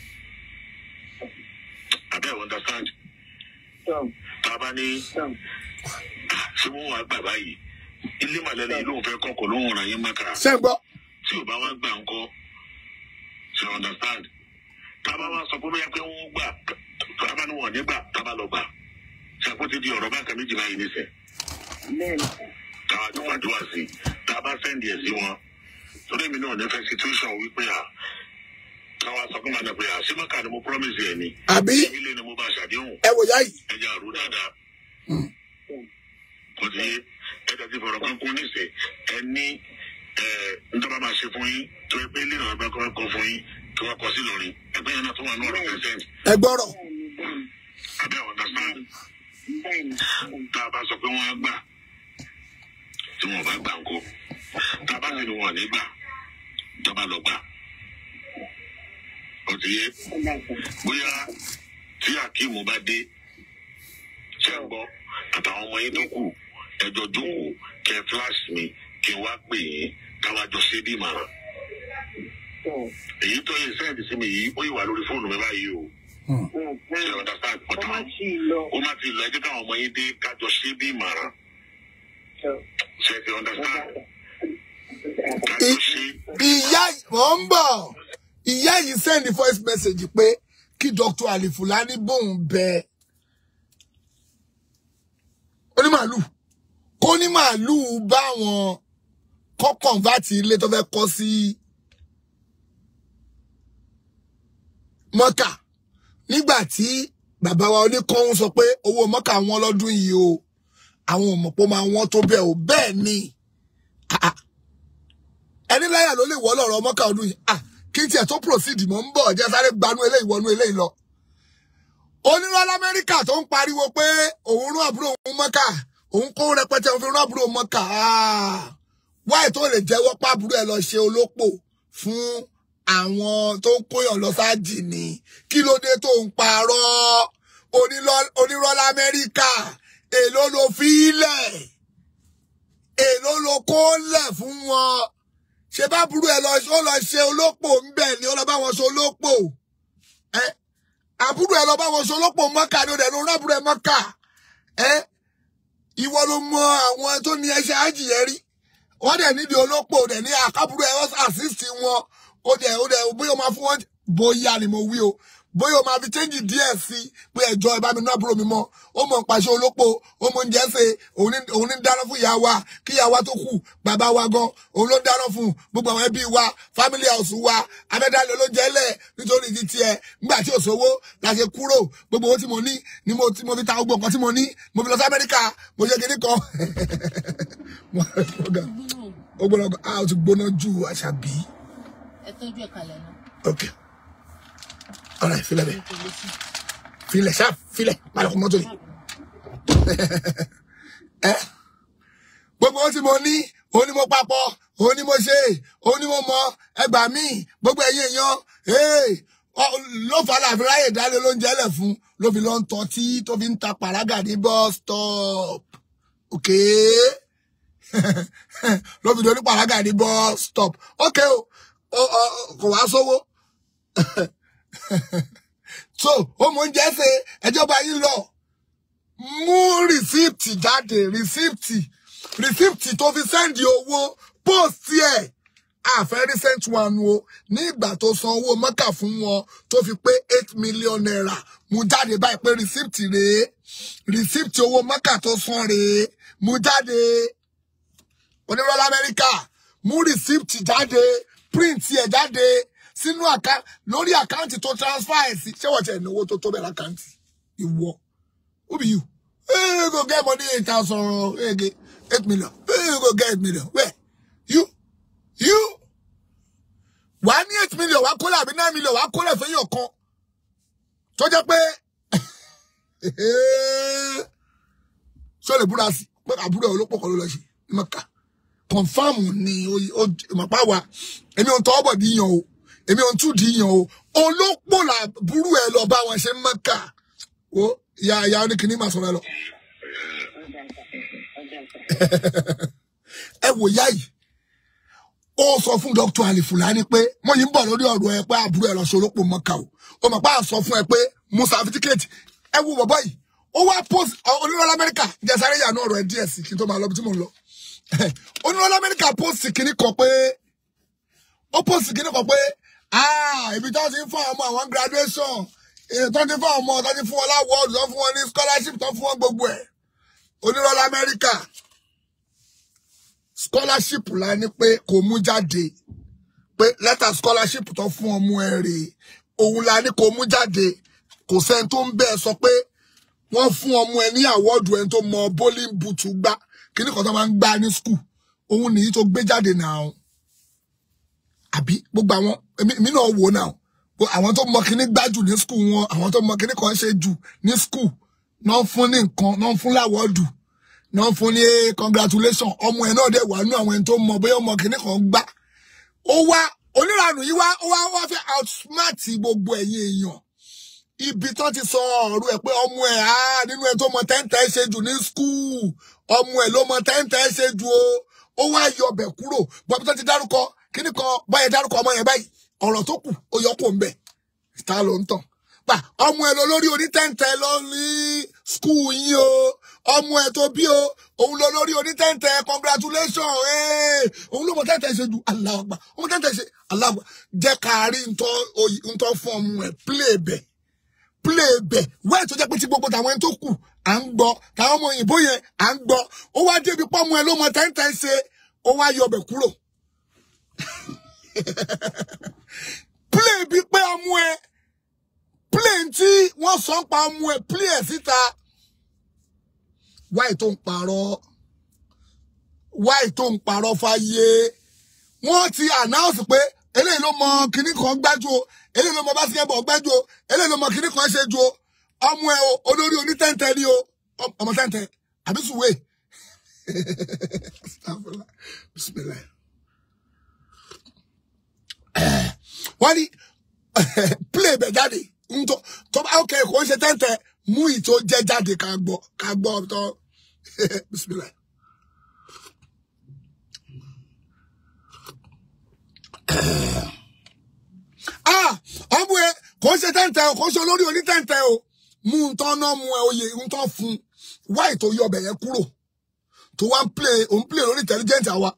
abẹ́ ẹ̀ understand tábà ní ṣé wọ́n wá gbà báyìí ilé màlẹ́lẹ́ yìí lóun fẹ́ kọ́kọ́ lóun ràn yín mọ́kà ṣé ń gbọ́ tí ò bá wá gbà ńkọ́ ṣe understand tábà wá sọ pé bóyá pé wọ́n gbà tábà ní wọn ní gbà tábà lọ gbà ṣàkóso di ọ̀rọ̀ bákan méjì báyìí nísìnyí bẹ́ẹ̀ni káwá tó fàdúrà sí tá a bá sẹ́ndì ẹ̀ sí wọn torí èmi náà nífẹ̀ẹ́ situation wípé à káwá sọ fún màdà pé à sí mọ́kà ni mo promise ẹ̀ ni àbí ilé ni mo bá ṣàdéhùn ẹ wò yá yìí ẹja àrò dáadáa kò sí ẹja ti fọ̀rọ̀ kan kún níṣẹ́ ẹ ní ẹ nítorí bá máa ṣe fún yín tó ẹ pé ilé náà bá kọ́ kọ́ fún yín kí wọ́n kọ́ sí lórí ẹgbẹ́ yẹn náà tó wà ní ọ̀rọ̀ percent ẹ gbọ́rọ̀ abẹ́ understand bẹ́ẹ̀ni tá a bá sọ pé wọ́n á gbà tí wọ́n bá gbà ńkọ́ tá a bá sì ní wọn ò ní gbà tó bá lọ gbà ó ti yé bóyá tí akeemu bá dé ṣe ń gbọ́ àtàwọn ọmọ yín tó kù ẹjọ́ jókòó kẹ flash mi kí n wá pè yín káwá jọ ṣe bí ìmọ̀ràn èyí tó yẹ sẹ́ǹdì sí mi yìí ó yìí wà lórí fóònù mi báyìí o ṣe understand ọmọ ọ̀tá sí i lọ. ó má ti lọ ẹjọ́ káwọn ọmọ yín dé kájọ ṣe bí ìmọ̀ràn ṣe ti understand kájọ ṣe ìyá mò ń bọ̀ ìyá yìí send voice message pé kí dr alifulani bóun bẹ onímàálù kó ní màálù báwọn kọ́ kọ̀ǹfàtì ilé tó fẹ́ kọ́ sí mọ́kà nígbà tí bàbá wa oníkọ́hún sọ pé owó mọ́kà wọn lọ́dún yìí o àwọn ò mọ̀ pé ó máa wọ́n tó bẹ́ẹ̀ o bẹ́ẹ̀ ni Ah, ah ẹni láyà ló lè wọ́ lọ́rọ̀ mọ́kà ọdún yìí ah kí n tiẹ̀ tó proceed mọ́ ń bọ̀ jẹ́ sáré gbanú eléyìí wọnú eléyìí lọ onírọ́ lamẹ́ríkà tó ń pariwo pé òun rún àbúrò òun mọ́kà òun kó rẹpẹtẹ òun fi rún àbúrò mọ́kà Ah, wáì tó lè jẹ́wọ́ pàbúrò ẹ̀ lọ ṣe olópò fún àwọn tó ń kóyàn lọ sáàjì ni kí ló dé tó ń parọ́ Onírọ́- onírọ́ lamẹ́ríkà èló ló fi ilẹ̀ èló ló kó lẹ̀ fún wọn ṣe bá burú ẹ lọ ó lọ ṣe olópò ńbẹ ni ó lọ bá wọn ṣe olópò ẹ àbúrò ẹ lọ bá wọn ṣe olópò mọ́kà ni ó dẹ̀ ló rán àbúrò ẹ mọ́kà ẹ ìwọ ló mọ àwọn tó ní ẹṣẹ àjìyẹ rí wọn dẹ̀ níbi olópò dẹ̀ ní àkábúrò ẹ wọn assist wọn ó dẹ̀ ó dẹ̀ bóyá ó máa fún wọn bóyá ni mo wí o bóyá o máa fi change díẹ̀ sí pé ẹjọ́ ẹ bá mi ná àbúrò mi mọ́ ó mọ̀ ń pàṣẹ olópò ó mọ̀ ń jẹ́ ṣe òun ní òun ní dáná fún ìyá wa kí ìyá wa tó kù bàbá wa gan òun ló ń dáná fún gbogbo àwọn ẹbí wa family house wa abẹ́dálẹ̀ ló jẹ́ lẹ̀ nítorí ti tiẹ̀ nígbà tí ò sówó la ṣe kúrò gbogbo owó tí mo ní ni mo tí mo fi ta gbogbo nǹkan tí mo ní mo fi lọ sí Amẹ́ríkà mo ṣe kinní kan ó gbọ́dọ̀ a ó ti gbóná ju àṣàbí ẹ tọ́jú ẹ̀ kalẹ̀ náà ok all right filẹ̀ bẹ́ẹ̀ filẹ̀ ṣáà filẹ̀ palẹ̀kùn mọ́tò yìí ẹ gbogbo ohun tí mo ní òun ni mo papọ̀ òun ni mo ṣe òun ni mo mọ ẹgbà míì gbogbo ẹ̀yin èèyàn ee, ọ- ló fà á láàfin ráyè dálé lóúnjẹ lẹ̀ fún ló fi lọ ń tọ́ tí tó fi ń ta pàrágà ní bus stop ok ló fi dorí pàrágà ní bus stop ok o o- o- kò wá sówó so ó mọ oúnjẹ ṣe ẹjọba yín lọ mú rìsíìtì jáde rìsíìtì rìsíìtì tó fi sẹ́ndì owó póòsì ẹ̀ àfẹ́ recent one o ní ìgbà tó san owó mọ́kà fún wọn tó fi pé eight million naira mú jáde báyìí pé rìsíìtì rèé rìsíìtì owó mọ́kà tó san rèé mú jáde onírọ́lá amẹ́ríkà mú rìsíìtì jáde print ẹ̀ jáde sínú àká lórí àkáǹtì tó transfer ẹ̀ sí ṣé wọ́n ti ẹ̀ náwó tó tó bẹ̀rẹ̀ àkáǹtì ìwọ who be you hey, you go get money eight thousand hey, get eight million hey, you go get eight million where you you wà á ní eight million wà á kólẹ̀ àbí nine million wà á kólẹ̀ fẹ́yìn ọ̀kan tó jẹ́ pé ṣé o lè búra sí pé àbúrò ẹ̀ olópò kan ló lọ ṣe ní mọ̀ká kọ̀nfàmù ni ìmọ̀pá wa èmi ò ń tọwọ́ bọ̀ díyàn o èmi ò ń tú díyàn o olópò làbúrò ẹ̀ lọ bá wọn ṣe ń mọ̀ká o ìyá ìyá oníkìní máa sọ̀rọ̀ ẹ lọ. ẹ wò yá yìí ó sọ fún dr ali fulani pé mo yìí ń bọ̀ lórí ọ̀rọ̀ ẹ pé àbúrò ẹ lọ ṣe olópò mọ́ka o ó mọ̀ pé à ń sọ fún ẹ pé mo certificate ẹ wo bọ̀bọ̀ yìí ó wá post onírọ̀lá amẹ́ríkà jẹ́sàré yànnú ọ̀rọ̀ ẹ díẹ̀ sí kí n tó máa lọ bí tí mò ń lọ onírọ̀lá amẹ́ríkà post kìíní kan pé ó post kìíní kan pé ah ibi tí wọ́n ti ń fún àwọn ọmọ àwọn graduation èyí tó ti fún àwọn ọmọ tó ti fún wọn láwọ́ọ̀dù tó fún wọn ní scholarship tó fún wọn gbogbo ẹ̀ onírọ̀lá amẹ́ríkà scholarship la ní pé kò mú jáde pé lẹ́tà scholarship tó fún ọmọ ẹ rèé òun la ní kò mú jáde kò sẹ́ni tó ń bẹ́ẹ̀ sọ pé wọ́n fún ọmọ ẹ ní àwọ́ọ̀dù ẹni tó mọ bowling boot gbá kíní kan tó máa ń gbá ní school òun nìyí tó gbé jáde náà àbí gbogbo àwọn èmi èmi náà wò náà Gbogbo àwọn tó mọ kíní gbájù ní school wọn àwọn tó mọ kíní kan ṣe jù ní school náà fún ní nǹkan náà fún láwọ́ọ̀dù náà fún ní congratulation ọmọ ẹ náà dẹ̀ wà nú àwọn ẹni tó mọ bóyá ọmọ kíní kan gbá ó wá oníranù yìí wá ó wá wá fẹ́ outsmart gbogbo ẹ̀yin èèyàn ibi tán ti sọ ọ̀rọ̀ ẹ̀ pé ọmọ ẹ̀ á nínú ẹ̀ tó mọ tẹ́ǹtẹ́ ṣe jù ní skul ọmọ ẹ̀ ló mọ tẹ́ǹtẹ́ ṣe jù o ó wá yọ ọbẹ̀ kúrò bọ́bí tó ti dárúkọ kíní kan báyẹn dárúkọ ọmọ yẹn báyìí ọ̀rọ̀ tó kù ó yọ kó ń bẹ̀ ta ló ń tàn pa ọmọ ẹ̀ lọ lórí onítẹ́ǹtẹ́ lọ ní skul yín o ọmọ ẹ̀ tó bí o òun lọ lórí onítẹ́ǹtẹ́ congratulation ee òun ló mọ tẹ́ǹtẹ́ ṣe jù aláàgbà ọmọ tẹ́ǹtẹ́ ṣe aláàgbà jẹ́ ká rí ntọ́ oyi- ntọ́ fún ọmọ ẹ̀ play bẹ̀ play bẹ̀ wẹ́ẹ̀ tó jẹ́ pé tí gbogbo tàwọn ẹni tó kù à ń gbọ́ táwọn ọmọ òyìnbó yẹn à ń gbọ́ ó wá débi pọ́mọ ẹ ló mọ tẹ́ǹtẹ́ ṣe ó wá yọ ọbẹ̀ kúrò play bí pé ọmọ ẹ play tí wọ́n sọ ń pa ọmọ ẹ play ẹ̀ síta wáì tó ń parọ́ wáì tó ń parọ́ fáyé wọ́n ti announce pé eléyìí ló mọ kinní kan gbájú o eléyìí ló mọ basketball gbájú o eléyìí ló mọ kinní kan ṣe ju o ọmọ ẹ o olórí onítẹ̀ǹtẹ̀ ni o Ọ- ọmọ tẹ̀ǹtẹ̀ àbí sùwé Bismillah. wọ́n ní play bẹ̀ jáde ntọ́ tó bá ok kò ń ṣe tẹ́ǹtẹ̀ mú ìtò jẹ́ jáde ká gbọ́ ká gbọ́ tọ́ Bismillah. ah ọmọ ẹ kò ń ṣe tẹ́ǹtẹ̀ o kò ń ṣe olórí onítẹ̀ǹtẹ̀ o mú un tán náà mú ẹ oyè ń tán fún un wáì tó yọ ọbẹ̀ yẹn kúrò tó wá ń play òun play lórí intelligent àwa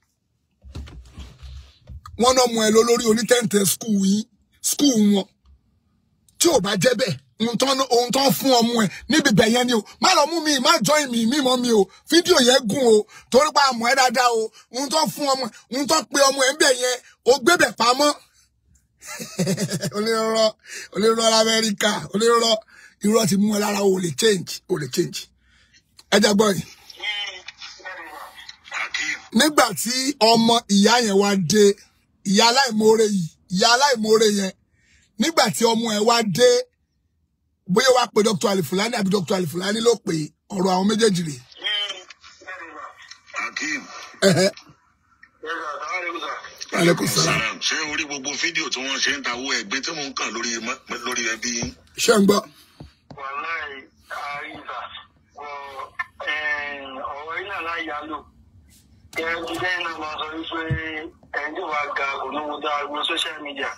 wọn náà mú ẹ lọ lórí onítẹ̀ǹtẹ̀ skul yín skul wọn tí ò bá jẹ́ bẹ́ẹ̀ ohun tán ohun tán fún ọmọ ẹ níbi bẹ̀ yẹn ni o má lọ mú mi má join mi mi mọ́ mi o fídíò yẹn gùn o torí pa àmọ́ ẹ dáadáa o ohun tán fún ọmọ ẹ ohun tán pe ọmọ ẹ ń bẹ̀ yẹn o gbé bẹ̀ pamọ́ onírọ́ onírọ́ lamẹ́ríkà onírọ́ irọ́ ti mú ẹ lára o lè change o lè change ẹ jẹ́ gbọ́ yìí akeem nígbà tí ọmọ ìyá yẹn wá dé ìyá aláìmoore yìí ìyá aláìmoore yẹn nígbà tí ọmọ ẹ wá dé bóyá wàá pe dr alifulani àbí dr alifulani ló pè ọ̀rọ̀ àwọn méjèèjì rè akeem ẹhẹ aleykum salaam salam ṣé orí gbogbo fídíò tí wọ́n ṣe ń tawó ẹgbẹ́ tí mò ń kàn lórí mọ́- lórí ẹbí yín ṣé ń gbọ́ wàláì àríwá ọ̀rọ̀ yìí náà láyàlò ẹ̀rọ jíjẹ́ iná máa sọ wípé ẹni tí wàá ga kò ní wo dáa gbọ́ social media.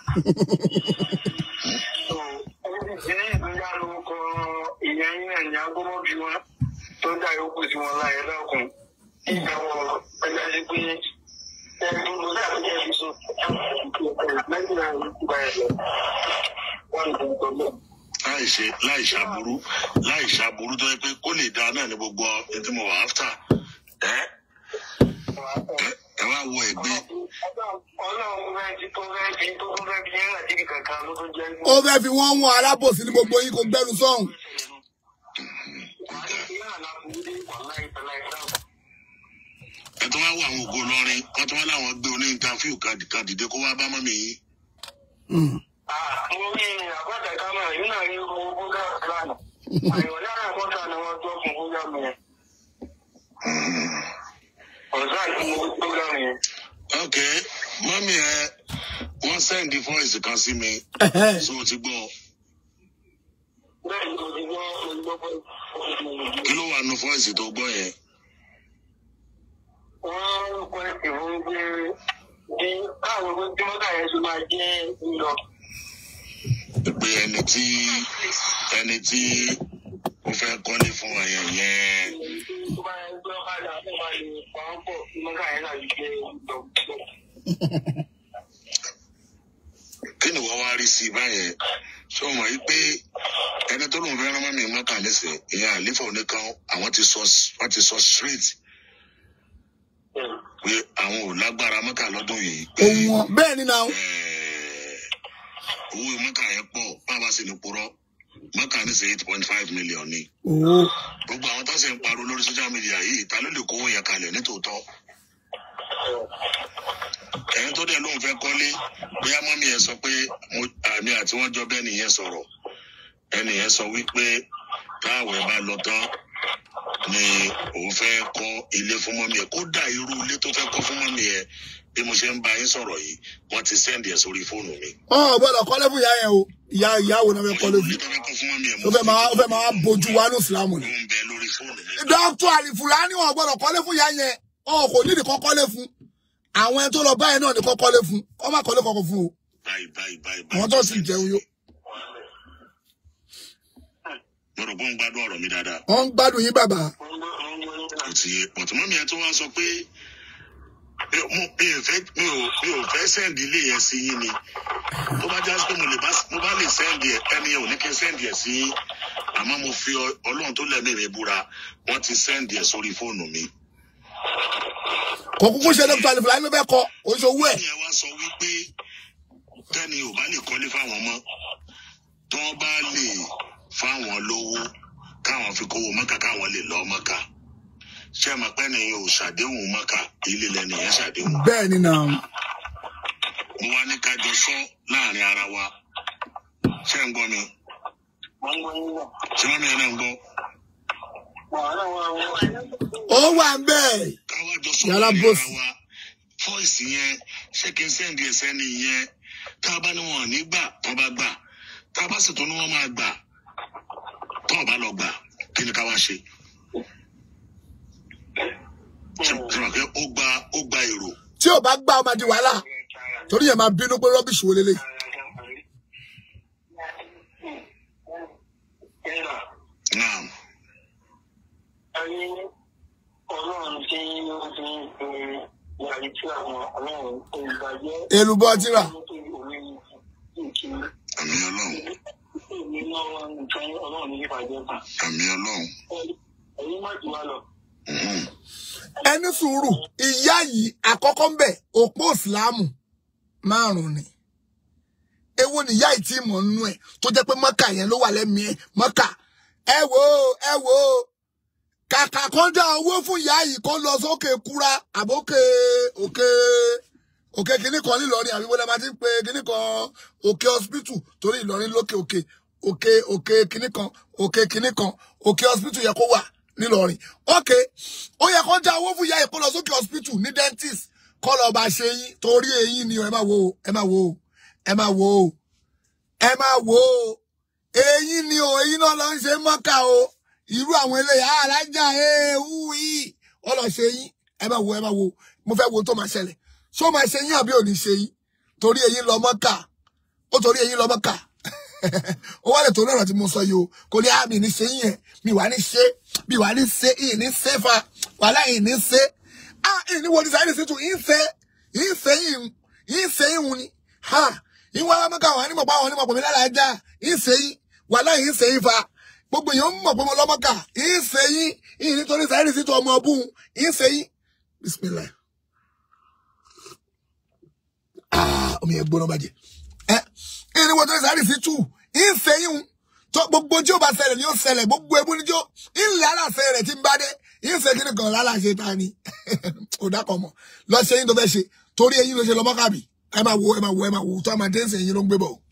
so ẹni tí ní ìpínlẹ̀ àlùkò ìyẹn yín náà ní agbọ́mọ́ bí wọn tó dá yòókù sí wọn láyé lọ́kùn ìgbà wọn ẹgbẹ́ sí pé ẹni tó lọ sí àtúnjẹ fi sùn lẹ́yìn náà ìgbà ẹ̀ wọ́n ń tọ́ bẹ́ẹ̀. láì ṣe láì ṣàbúrú láì ṣàbúrú tó yẹ pé kó lè dáa náà ní gbogbo ẹni tí mo wà áfítà ẹ ẹ- ẹ wá wo ẹgbẹ́ Ọlọ́run fẹ́ ti tó fẹ́ fi tó tó fẹ́ fi yẹn láti ibi kankan ló tó jẹ́ ó fẹ́ fi wọ́n wọn alábòsí ní gbogbo yín kò gbẹ́nu sọ́hùn ẹ tó wá wo àwọn ògo lọrin wọn tó wá láwọn gbé oní ìntàfíù kan dìde kó wá bá mọ́mí yín Mo rí àbájá kámẹ́ yìí náà rí owó bóga lánàá. Àyọ̀ lára àkọ́kọ́ ni wọ́n tó fún bóga mi yẹn. Ọ̀sán àti mo bóga mi yẹn. ok mọ́mí ẹ wọ́n sẹ́ndí fọ́ìsì kan sí mi Ẹhẹ́. so o ti gbọ́ Bẹ́ẹ̀ ni mo ti gbọ́ mo ti gbọ́ pé kí ló wà nù fọ́ìsì tó gbọ́ yẹn wọ́n ń pẹ́ ìwọ́n gbé bí káwọn gbé tí mọ́tà yẹn ṣe máa jẹ́ lílọ. pé ẹni tí ẹni tí ó fẹ́ kọ́lé fún ẹ̀yẹ yẹn Tó bá yẹn gbé ọ̀kadà tó máa lè pa ọ́ pọ̀ tí mọ́tà yẹn náà jẹ́ lílọ. kí ni wọ́n wá rí sí i báyẹn ṣé o mọ̀ yí pé ẹni tó lóun fẹ́ rán mọ́mí mọ́kà lẹ́sẹ̀ ìyẹn àlífà oníkan àwọn ti sọ wọ́n ti sọ straight pé àwọn ò lágbára mọ́kà lọ́dún yìí pé òun wọn bẹ́ẹ̀ ni náà eh, owó mọ́kà yẹn pọ̀ bàbá sì ní purọ́ mọ́kà ní sí eight point five million ni òun gbogbo àwọn tó sì ń pariwo lórí social media yìí ta ló lè kówó yẹn kalẹ̀ nítòótọ́ ẹni tó dẹ̀ lóun fẹ́ kọ́lé bóyá mọ́mí yẹn sọ pé mo- àmì àti wọ́n jọ bẹ́ẹ̀ nìyẹn sọ̀rọ̀ ẹni yẹn sọ wípé táwẹ̀ bá lọ tán ni òun fẹ́ kọ́ ilé fún mọ́mí yẹn kódà irú ilé tó fẹ́ kọ́ fún mọ́mí yẹn bí mo ṣe ń bá yín sọ̀rọ̀ yìí wọ́n ti sẹ́ndì ẹ̀ sórí fóònù mi. wọn ò gbọ́dọ̀ kọ́lé fún ìyá yẹn o ìyá ìyá wo náà fẹ́ kọ́lé ilé fún tó fẹ́ kọ́ fún mọ́mí yẹn ó fẹ́ máa ó fẹ́ máa bójú wa ní ìsìlámù ó ni ń bẹ lórí fóònù mi. dókítà àlìfùlání wọn ò gbọ́dọ̀ kọ́lé fún ìyá yẹn ọ kò nídìí kọ́ kọ́lé fún àwọn ẹni tó lọ báyìí náà ní kọ́ kọ́lé fún kọ́ má kọ́lé kọ́kọ́ fún o báyìí báyìí báyìí. àwọn tó sì jẹun yó mo rò pé ó ń gbádùn ọ̀rọ̀ mi dáadáa. wọn ń gbádùn yín bàbá kò tí pọ̀tùmọ́ mi yẹn tó wá sọ pé mi ò mo- mi ò fẹ́ mi ò mi ò fẹ́ sẹ́ǹdì ilé yẹn sí yín ni tó bá já sí pé mo lè bá mo bá lè sẹ́ǹdì ẹ̀ ẹni yẹn ò ní kí n sẹ́ǹdì ẹ̀ sí yín àmọ́ mo fi ọ- ọlọ́run tó lẹ́mí mi búra wọ́n ti sẹ́ǹdì ẹ̀ sórí fóònù mi. kò kúkú ṣe dókítà àlìfùlání ló fẹ́ kọ́ oṣù owó ẹ̀ ẹni yẹn wá sọ wípé tẹ́ni ò bá lè kọ́lé fáwọn mọ́ tó bá lè fáwọn lówó káwọn fi kówó mọ́kà káwọn lè lọ mọ́kà ṣé ẹ mọ̀ pé ẹni yẹn ò ṣàdéhùn mọ́kà ilé lẹ́ni yẹn ṣàdéhùn. bẹ́ẹ̀ ni náà mo wá ní ká jọ sọ láàrin ara wa ṣé ń gbọ́ mi Wọ́n ń gbọ́ yín náà. ṣé wọ́n mi ẹ̀ náà ń gbọ́ Wàhálà wà wọ́n. ó wà ń bẹ́ẹ̀ ká wá jọ sọ Yàrá láàrin boss. ara wa fọ́ìsì yẹn ṣé kí n sẹ́ndì ẹ̀sẹ̀ nìyẹn tá a bá ní wọn ò ní gbà tó bá gbà tá a bá sì tún ní wọn máa gbà tó o bá lọ gbà kí ni ká wá ṣe ṣe ṣe wà pé ó gba ó gba èrò tí ò bá gbà ó máa di wàhálà torí yẹn máa bínú pé rọ́bìṣì wo lélẹ̀ Ẹ̀rọ. náà Ayé ọlọ́run tí ó fi ń pe yàrá tí àwọn ọlọ́run olùbàjẹ́. èlùbọ́ tíra àmì ọlọ́run Èmi náà nǹkan ọlọ́run ní ìbàjẹ́ kan. àmì ọlọ́run Ẹ̀yin má jù wá lọ. Mhm. ẹni sùúrù ìyá yìí àkọ́kọ́ ń bẹ̀ òpó ìsìláàmù márùn-ún ni èwo ni ìyá yìí tí mọ̀ nínú ẹ̀ tó jẹ́ pé mọ́kà yẹn ló wà lẹ́mìí ẹ̀ mọ́kà ẹ wò ó ẹ wò ó kàkà kan dá owó fún ìyá yìí kó lọ sókè kúra àbókè òkè òkè kìnnì kan nílọrin àbí wọlé máa ti ń pe kìnnì kan òkè hospital torí ìlọrin lókè òkè òkè òkè kìnnì kan òkè kìnnì kan òkè hospital yẹ kó wà nílọrin òkè ó yẹ kó dá owó fún ìyá yìí kó lọ sókè hospital ní dentist kó lọ bá ṣe yín torí eyín ni o ẹ máa wo o ẹ máa wo o ẹ máa wo o ẹ máa wo o eyín ni o eyín náà lọ ń ṣe mọ́kà o irú àwọn eléyà alájà ewu yìí ó lọ ṣe yín ẹ máa wo ẹ máa wo mo fẹ́ wo tó máa ṣẹlẹ̀ ṣó máa ṣe yín àbí ò ní ṣe yín torí eyín lọ mọ́kà ó torí eyín lọ mọ́kà ó wá lè torí ọ̀rọ̀ tí mo sọ yìí o kò ní àmì ní ṣe yín yẹn mi wà ní ṣe mi wà ní ṣe ìyìn ní ṣe fa wàhálà ìyìn ní ṣe ah ìyìn ní wo ní sáyẹ́nì sí tù ìyìn ṣe ìyìn ṣe yìí ìyìn ṣe yìí wù ni ha ìyìn wà mọ́kà wà ní mọ̀pá wọn ní mọ̀pọ̀ mi lára ajá ìyìn ṣe yìí wàhálà ìyìn ṣe yìí fa gbogbo èèyàn mọ̀ pé mo lọ́mọ́kà ìyìn ṣe yìí ìyìn nítorí sáyẹ́nì sí tù ọmọ ọbùn ìyìn ṣe yìí bismillah ah omi yẹn gbóná bàjẹ́ ẹ ìyìn ní wọ́n tó ní sáyẹ́nì sí tù ìyìn ṣe yìí tó gbogbo tí ó bá ṣẹlẹ̀ ni ó ṣẹlẹ̀ gbogbo ebú ni tí ó ilẹ̀ aláṣẹ rẹ̀ ti ń bá dé ìyìn ṣe kí ni kan láláṣẹ ta ni ò dákọ̀ mọ̀ lọ ṣe yín tó fẹ́ ṣe torí eyín ló ṣe lọ mọ́kàbí ẹ máa wo ẹ máa wo ẹ máa wo tó a máa dé ṣe yín ló ń gbé bọ̀.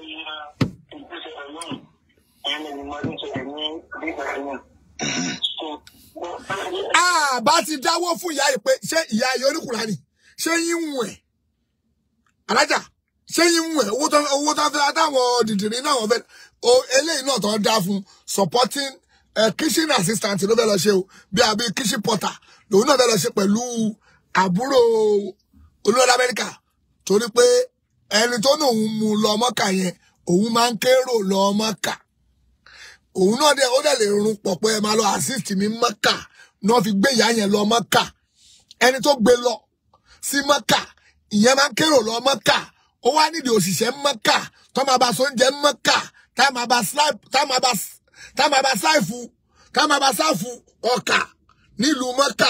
a bá ti dáwọ́ fún ìyá yìí pé ṣé ìyá yìí oníkùnrin ni ṣé yín ń wẹ̀ alájà ṣé yín ń wẹ̀ owó tó owó tó fẹ́ táwọn dìdìrín náà wọ́n fẹ́ o eléyìí náà tó ń dá fún supporting uh, kitchen assistant ló fẹ́ lọ ṣe o bí àbí kitchen porter lòun náà fẹ́ lọ ṣe pẹ̀lú àbúrò olórí amẹ́ríkà torí pé ẹni tó ní òun mú lọ mọ́kà yẹn òun máa ń kérò lọ mọ́kà òun náà dẹ̀ ó dẹ̀ lè rún pọ̀ pé ẹ máa lọ assist mi mọ́kà náà fi gbé ìyá yẹn lọ mọ́kà ẹni tó gbé lọ sí mọ́kà ìyẹn máa ń kérò lọ mọ́kà ó wá nídìí òṣìṣẹ́ mọ́kà tó máa bá sóúnjẹ mọ́kà tá máa bá slipe tá máa bá tá máa bá sáìfù tá máa bá sáìfù ọkà nílùú mọ́kà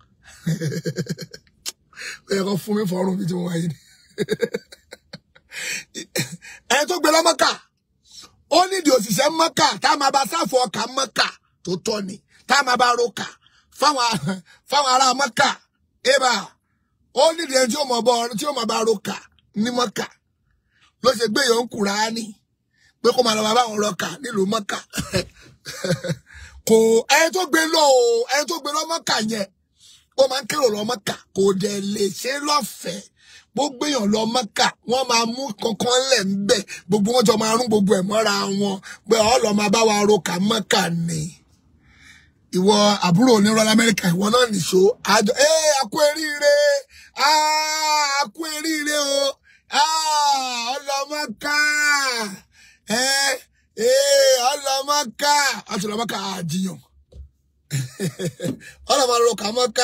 ó yẹ kó fún mi fọrùn bí tí mo wáyé ni ẹni tó gbé lọ mọ́kà ó nídìí òṣìṣẹ́ mọ́kà tá máa bá sáìfù ọkà mọ́kà tó tọ́ ni tá máa bá roka fáwọn fáwọn ará mọ́kà ébà ó nídìí ẹni tí ó mọ̀ bọ́ tí ó mọ̀ bá roka ní mọ́kà ló ṣe gbé yòó ń Kùránì pé kó máa lọ bá àwọn rọkà nílùú mọ́kà kò ẹni tó gbé lọ o ẹni tó gbé lọ mọ́kà yẹn ó máa ń kérò lọ mọ́kà kò dẹ̀ lè ṣe lọ́fẹ̀ẹ́ gbogbo èèyàn lọ mọ́kà wọ́n máa mú kankan lẹ̀ ń bẹ̀ gbogbo wọn jọ máa rún gbogbo ẹ̀ mọ́ra wọn pé ọ́ lọ máa bá wa rọkà mọ́kà ni ìwọ àbúrò onírọ̀ lamẹ́ríkà ìwọ náà nìṣó àjọ ẹ àkú eríire àkú eríire o ọlọmọká ẹ ẹ ọlọmọká ọtúnlọmọká àjiyàn ọlọmọlọkà mọká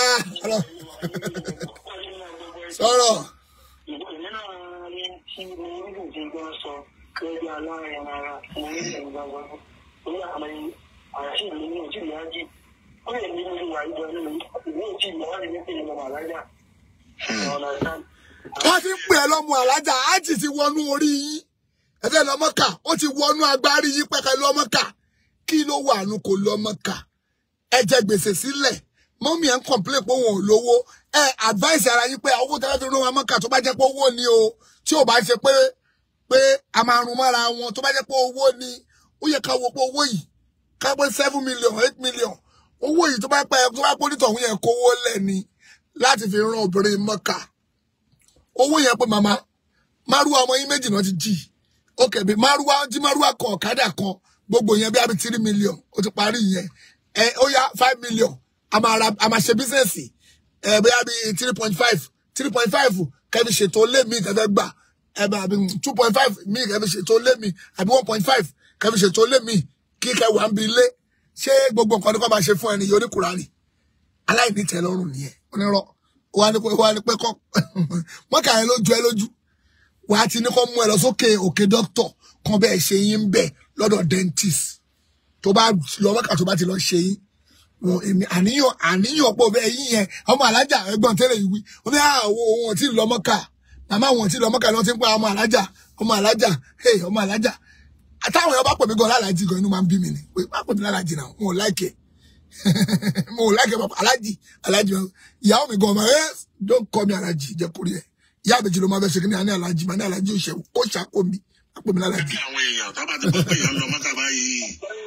sọ̀rọ̀ Èmi náà ní tí mo ń dùn tí gbọ́n sọ lórí aláàrin ara mo ní ìlú gbàgbọ́. Orí àmọ́ àṣì mi ní òtí ìyá jì. Ó lè ní orí wà ìjọ nínú ìwé òtí ìyá wà ní pé ìlú màlájà. Ọ̀nà sáà. wọ́n ti ń pè ẹ́ lọ́mọ alájà ájì ti wọnú orí yín ẹ̀fẹ́ lọ́mọ́kà ó ti wọnú agbárí yín pẹ́kẹ́ lọ́mọ́kà kí ló wà nù kò lọ́mọ́kà ẹ jẹ gbèsè sílẹ̀ mọ́mí ẹ̀ ń complain pé òun ò lówó ẹ advice ara yín pé owó tẹ́lẹ̀ fi rán wa mọ́kà tó bá jẹ́ pé owó ni o tí ò bá ṣe pé pé a máa rún mọ́ra wọn tó bá jẹ́ pé owó ni ó yẹ ká wo pé owó yìí ká pé seven million eight million owó yìí tó bá pẹ́ tó bá pọ́ nítorí yẹn kówó lẹ̀ ni láti fi rán obìnrin mọ́kà owó yẹn pé màmá márùwá ọmọ yín méjì náà ti jì ókè bí márùwá jí márùwá kan ọ̀kadà kan gbogbo yẹn bí abi three million ó ti parí yẹn ẹ ó yá five million a máa ra a máa ṣe bísíǹsì ẹ bí abi three point five three point five kẹbi ṣètò lé mi kẹfẹ gbà ẹ bá abi two point five mi kẹbi ṣètò lé mi àbí one point five kẹbi ṣètò lé mi kí kẹ wà ń bi lé ṣé gbogbo nǹkan ní kò máa ṣe fún ẹni yìí oníkùránì aláìní tẹ́lọ́rùn nìyẹn onírọ́ wà ní pé wà ní pé kọ́ mọ́kà yẹn ló ju ẹ lójú wà á ti ní kọ́ mú ẹ lọ sókè òkè dókítọ̀ kan bẹ́ẹ̀ ṣe yín bẹ́ẹ̀ lọ́dọ̀ dentist tó bá lọ mọ́kà tó bá ti lọ ṣe yín wọn èmi àníyàn àníyàn pọ̀ bẹ́ẹ̀ yín yẹn ọmọ alájà ẹgbọ́n tẹ́lẹ̀ yìí wí ó ní àwọ̀ wọn ò tí ì lọ mọ́kà màmá wọn ò tí ì lọ mọ́kà ni wọ́n ti ń pa ọmọ alájà ọmọ alájà hey ọmọ alájà àtàwọn èèyàn bá pè mí gan lálàjì gan inú máa ń bí mi ni pé má pè mí lálàjì náà wọn ò láìkẹ́ mo ò láìkẹ́ bàbá alájì alájì ìyàwó mi gan ọmọ ẹ don't call me alájì jẹ́ kórè ẹ̀ ìyá àbèjì ló máa fẹ́ ṣe kí ni àní alájì máa ní alájì ò ṣe kó ṣàkó mi má pè mí lálàjì. bí àwọn èèyàn tábà ti gbọ́ pé èèyàn lọ mọ́tà báyìí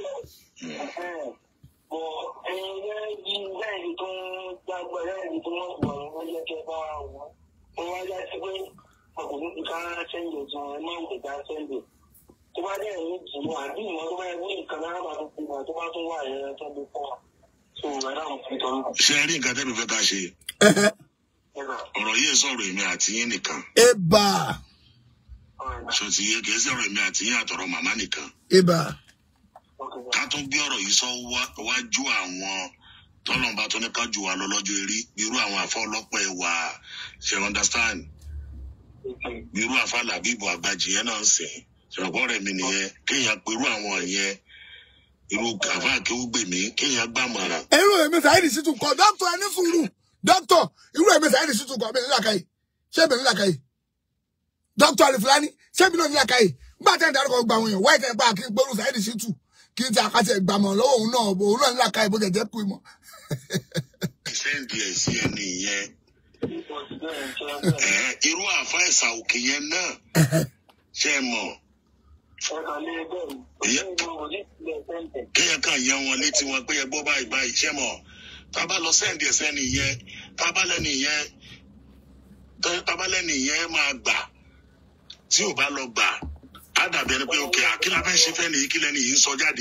bọ̀ ẹ̀yin lẹ́yìn lẹ́yìn tó ń gbàgbọ́ lẹ́yìn tó wọ́n gbọ́ wọ́n jẹ́ kẹ́ bá wọn. wọ́n wá já sí pé ọkùnrin ti ká sẹ́ńdẹ̀ tí wọ́n máa ń tẹ̀ka sẹ́ńdẹ̀. tó bá dẹ̀ ní jùlọ àbí ìmọ̀ tó bá yẹ kí nǹkan náà bá tó kú wa tó bá tún wà yẹn tó lè pọ̀. so ẹ̀rọ àwọn fi tọ́ ṣe rí nǹkan tẹ́mi fẹ́ ká ṣe ọ̀rọ̀ yìí sọ̀rọ̀ èmi àti yín nìkan eba ṣò ti yé kìí sọ̀rọ̀ èmi àti yín àtọ̀rọ̀ màmá nìkan eba ká tún gbé ọ̀rọ̀ yìí sọ wá- wájú àwọn tọ́lọ́mùbá tó ní ká jù wá lọ lọ́jọ́ eré irú àwọn àfọ ọlọ́pàá ẹ̀wà ṣe understand irú àfa làbíbù àgbàjì yẹn náà ń sìn ṣọ̀pọ̀ rẹ̀ mi nìyẹn kéèyàn perú àwọn yẹn irú àfa akéwúgbèmí kéèyàn gbàmọ̀ràn irú èmi Saheed Shittu kọ dókítà ẹni sùúrù dókítà irú èmi Saheed Shittu kọ mi nílàkà yìí ṣé èmi nílàkà yìí dókítà Alifulani ṣé èmi náà nílàkà yìí nígbà tẹ́ ń darúkọ gba àwọn èèyàn wáyé tẹ́ ń pa kí n gbórú Saheed Shittu kí n ti àkàtì ẹgbàmọ̀ lọ́wọ́ òun náà bò òun náà nílàkà yìí bó jẹ́ jẹ́ kú ìmọ̀. sẹ́ǹdì ẹ̀ sí ẹni yẹn Ẹ̀ẹ́, irú àfa ẹ̀sà òkè yẹn náà ṣe é mọ̀ kéèyàn kàn yan wọn létí wọn pé ẹ gbọ́ báyìí báyìí ṣe mọ̀ tá a bá lọ sẹ́ǹdì ẹ̀ sẹ́ni yẹn tá a bá lẹ́ni yẹn tá a bá lẹ́ni yẹn máa gbà tí ò bá lọ gbà á dàbí ẹni pé òkè àkílà fẹ́ ṣe fẹ́ nìyí kí lẹ́ni yìí ń sọ jáde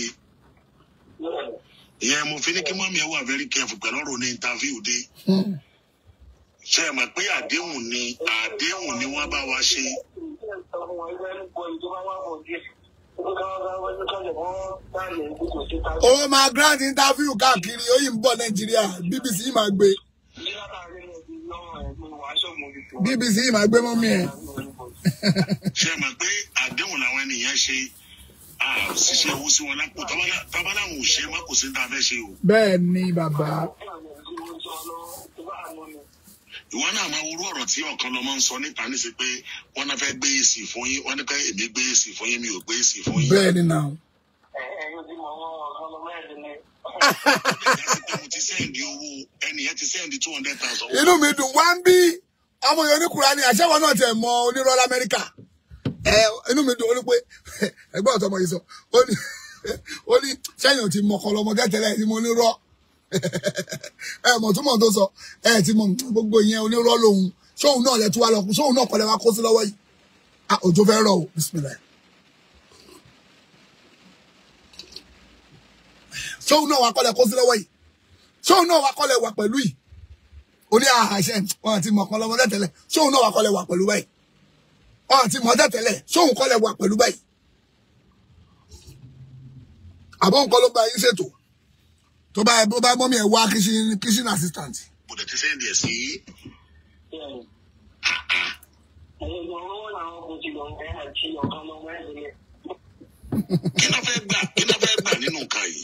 ìyẹn mo fi ní kí mọ́mí ẹ wà very careful pẹ̀lú ọ̀rọ̀ ní interview dé ṣe é mọ̀ pé àdéhùn ni àdéhùn ni wọ́n bá wa ṣe ó máa grant interview káàkiri ó yìí ń bọ̀ Nàìjíríà BBC yìí máa gbé BBC yìí máa gbé mọ́mí ẹ̀. ṣe mọ̀ pé àdéhùn làwọn ènìyàn ṣe a ṣiṣẹ́ owó sí wọn lápò tábà láwọn ò ṣe má kò sí ní ta fẹ́ ṣe o. bẹ́ẹ̀ ni bàbá ìwọ náà máa wúrú ọ̀rọ̀ tí ọ̀kan lọ́mọ ń sọ níta níṣẹ́ pé wọ́n náà fẹ́ gbé èsì fún yín wọ́n ní ká èmi gbé èsì fún yín mi ò gbé èsì fún yín. bẹ́ẹ̀ ni náà. ìyá sí pé mo ti sẹ́ǹdì owó ẹnì yẹn ti sẹ́ǹdì two hundred thousand. inú mi dùn wá ń bí ọmọ yẹn oníkùrá ni àṣẹwọ náà tẹ mọ onírọ́ lamẹ́ríkà ẹ inú mi dùn ó ní pé ẹgbẹ́ ọ̀tọ̀ ọmọ yìí sọ ó ní ó ní sẹ́yìn ò ti mọ ọkọ lọmọ tẹ́tẹ́lẹ̀ tí mo onírọ́ ẹ mọ̀ túmọ̀ tó sọ ẹ ti mọ gbogbo yẹn onírọ́ lòun sóun náà lẹ tú wa lọ sóun náà kọ́lẹ́ wa kó sí lọ́wọ́ yìí ah òjò fẹ́ rọ̀ o bismillah sóun náà wà kọ́lẹ̀ kó sí lọ́wọ́ yìí sóun náà wà kọ́lẹ̀ wà pẹ̀lú yìí ó ní àṣẹ wọn àti mọ̀kan lọ́mọdé tẹ́lẹ̀ sóun náà wà kọ́lẹ̀ wà pẹ̀lú báyìí wọn àti mọ̀dé tẹ́lẹ̀ sóun kọ́lẹ̀ wà pẹ̀lú báyìí àbọ̀ nǹkan ló gba yín ṣètò tó bá bó bá mọ́mí ẹ̀ wá kitchen kitchen assistant mo dẹ̀ ti sẹ́ǹdì ẹ̀ sí kí náà fẹ́ gbà kí náà fẹ́ gbà nínú nǹkan yìí.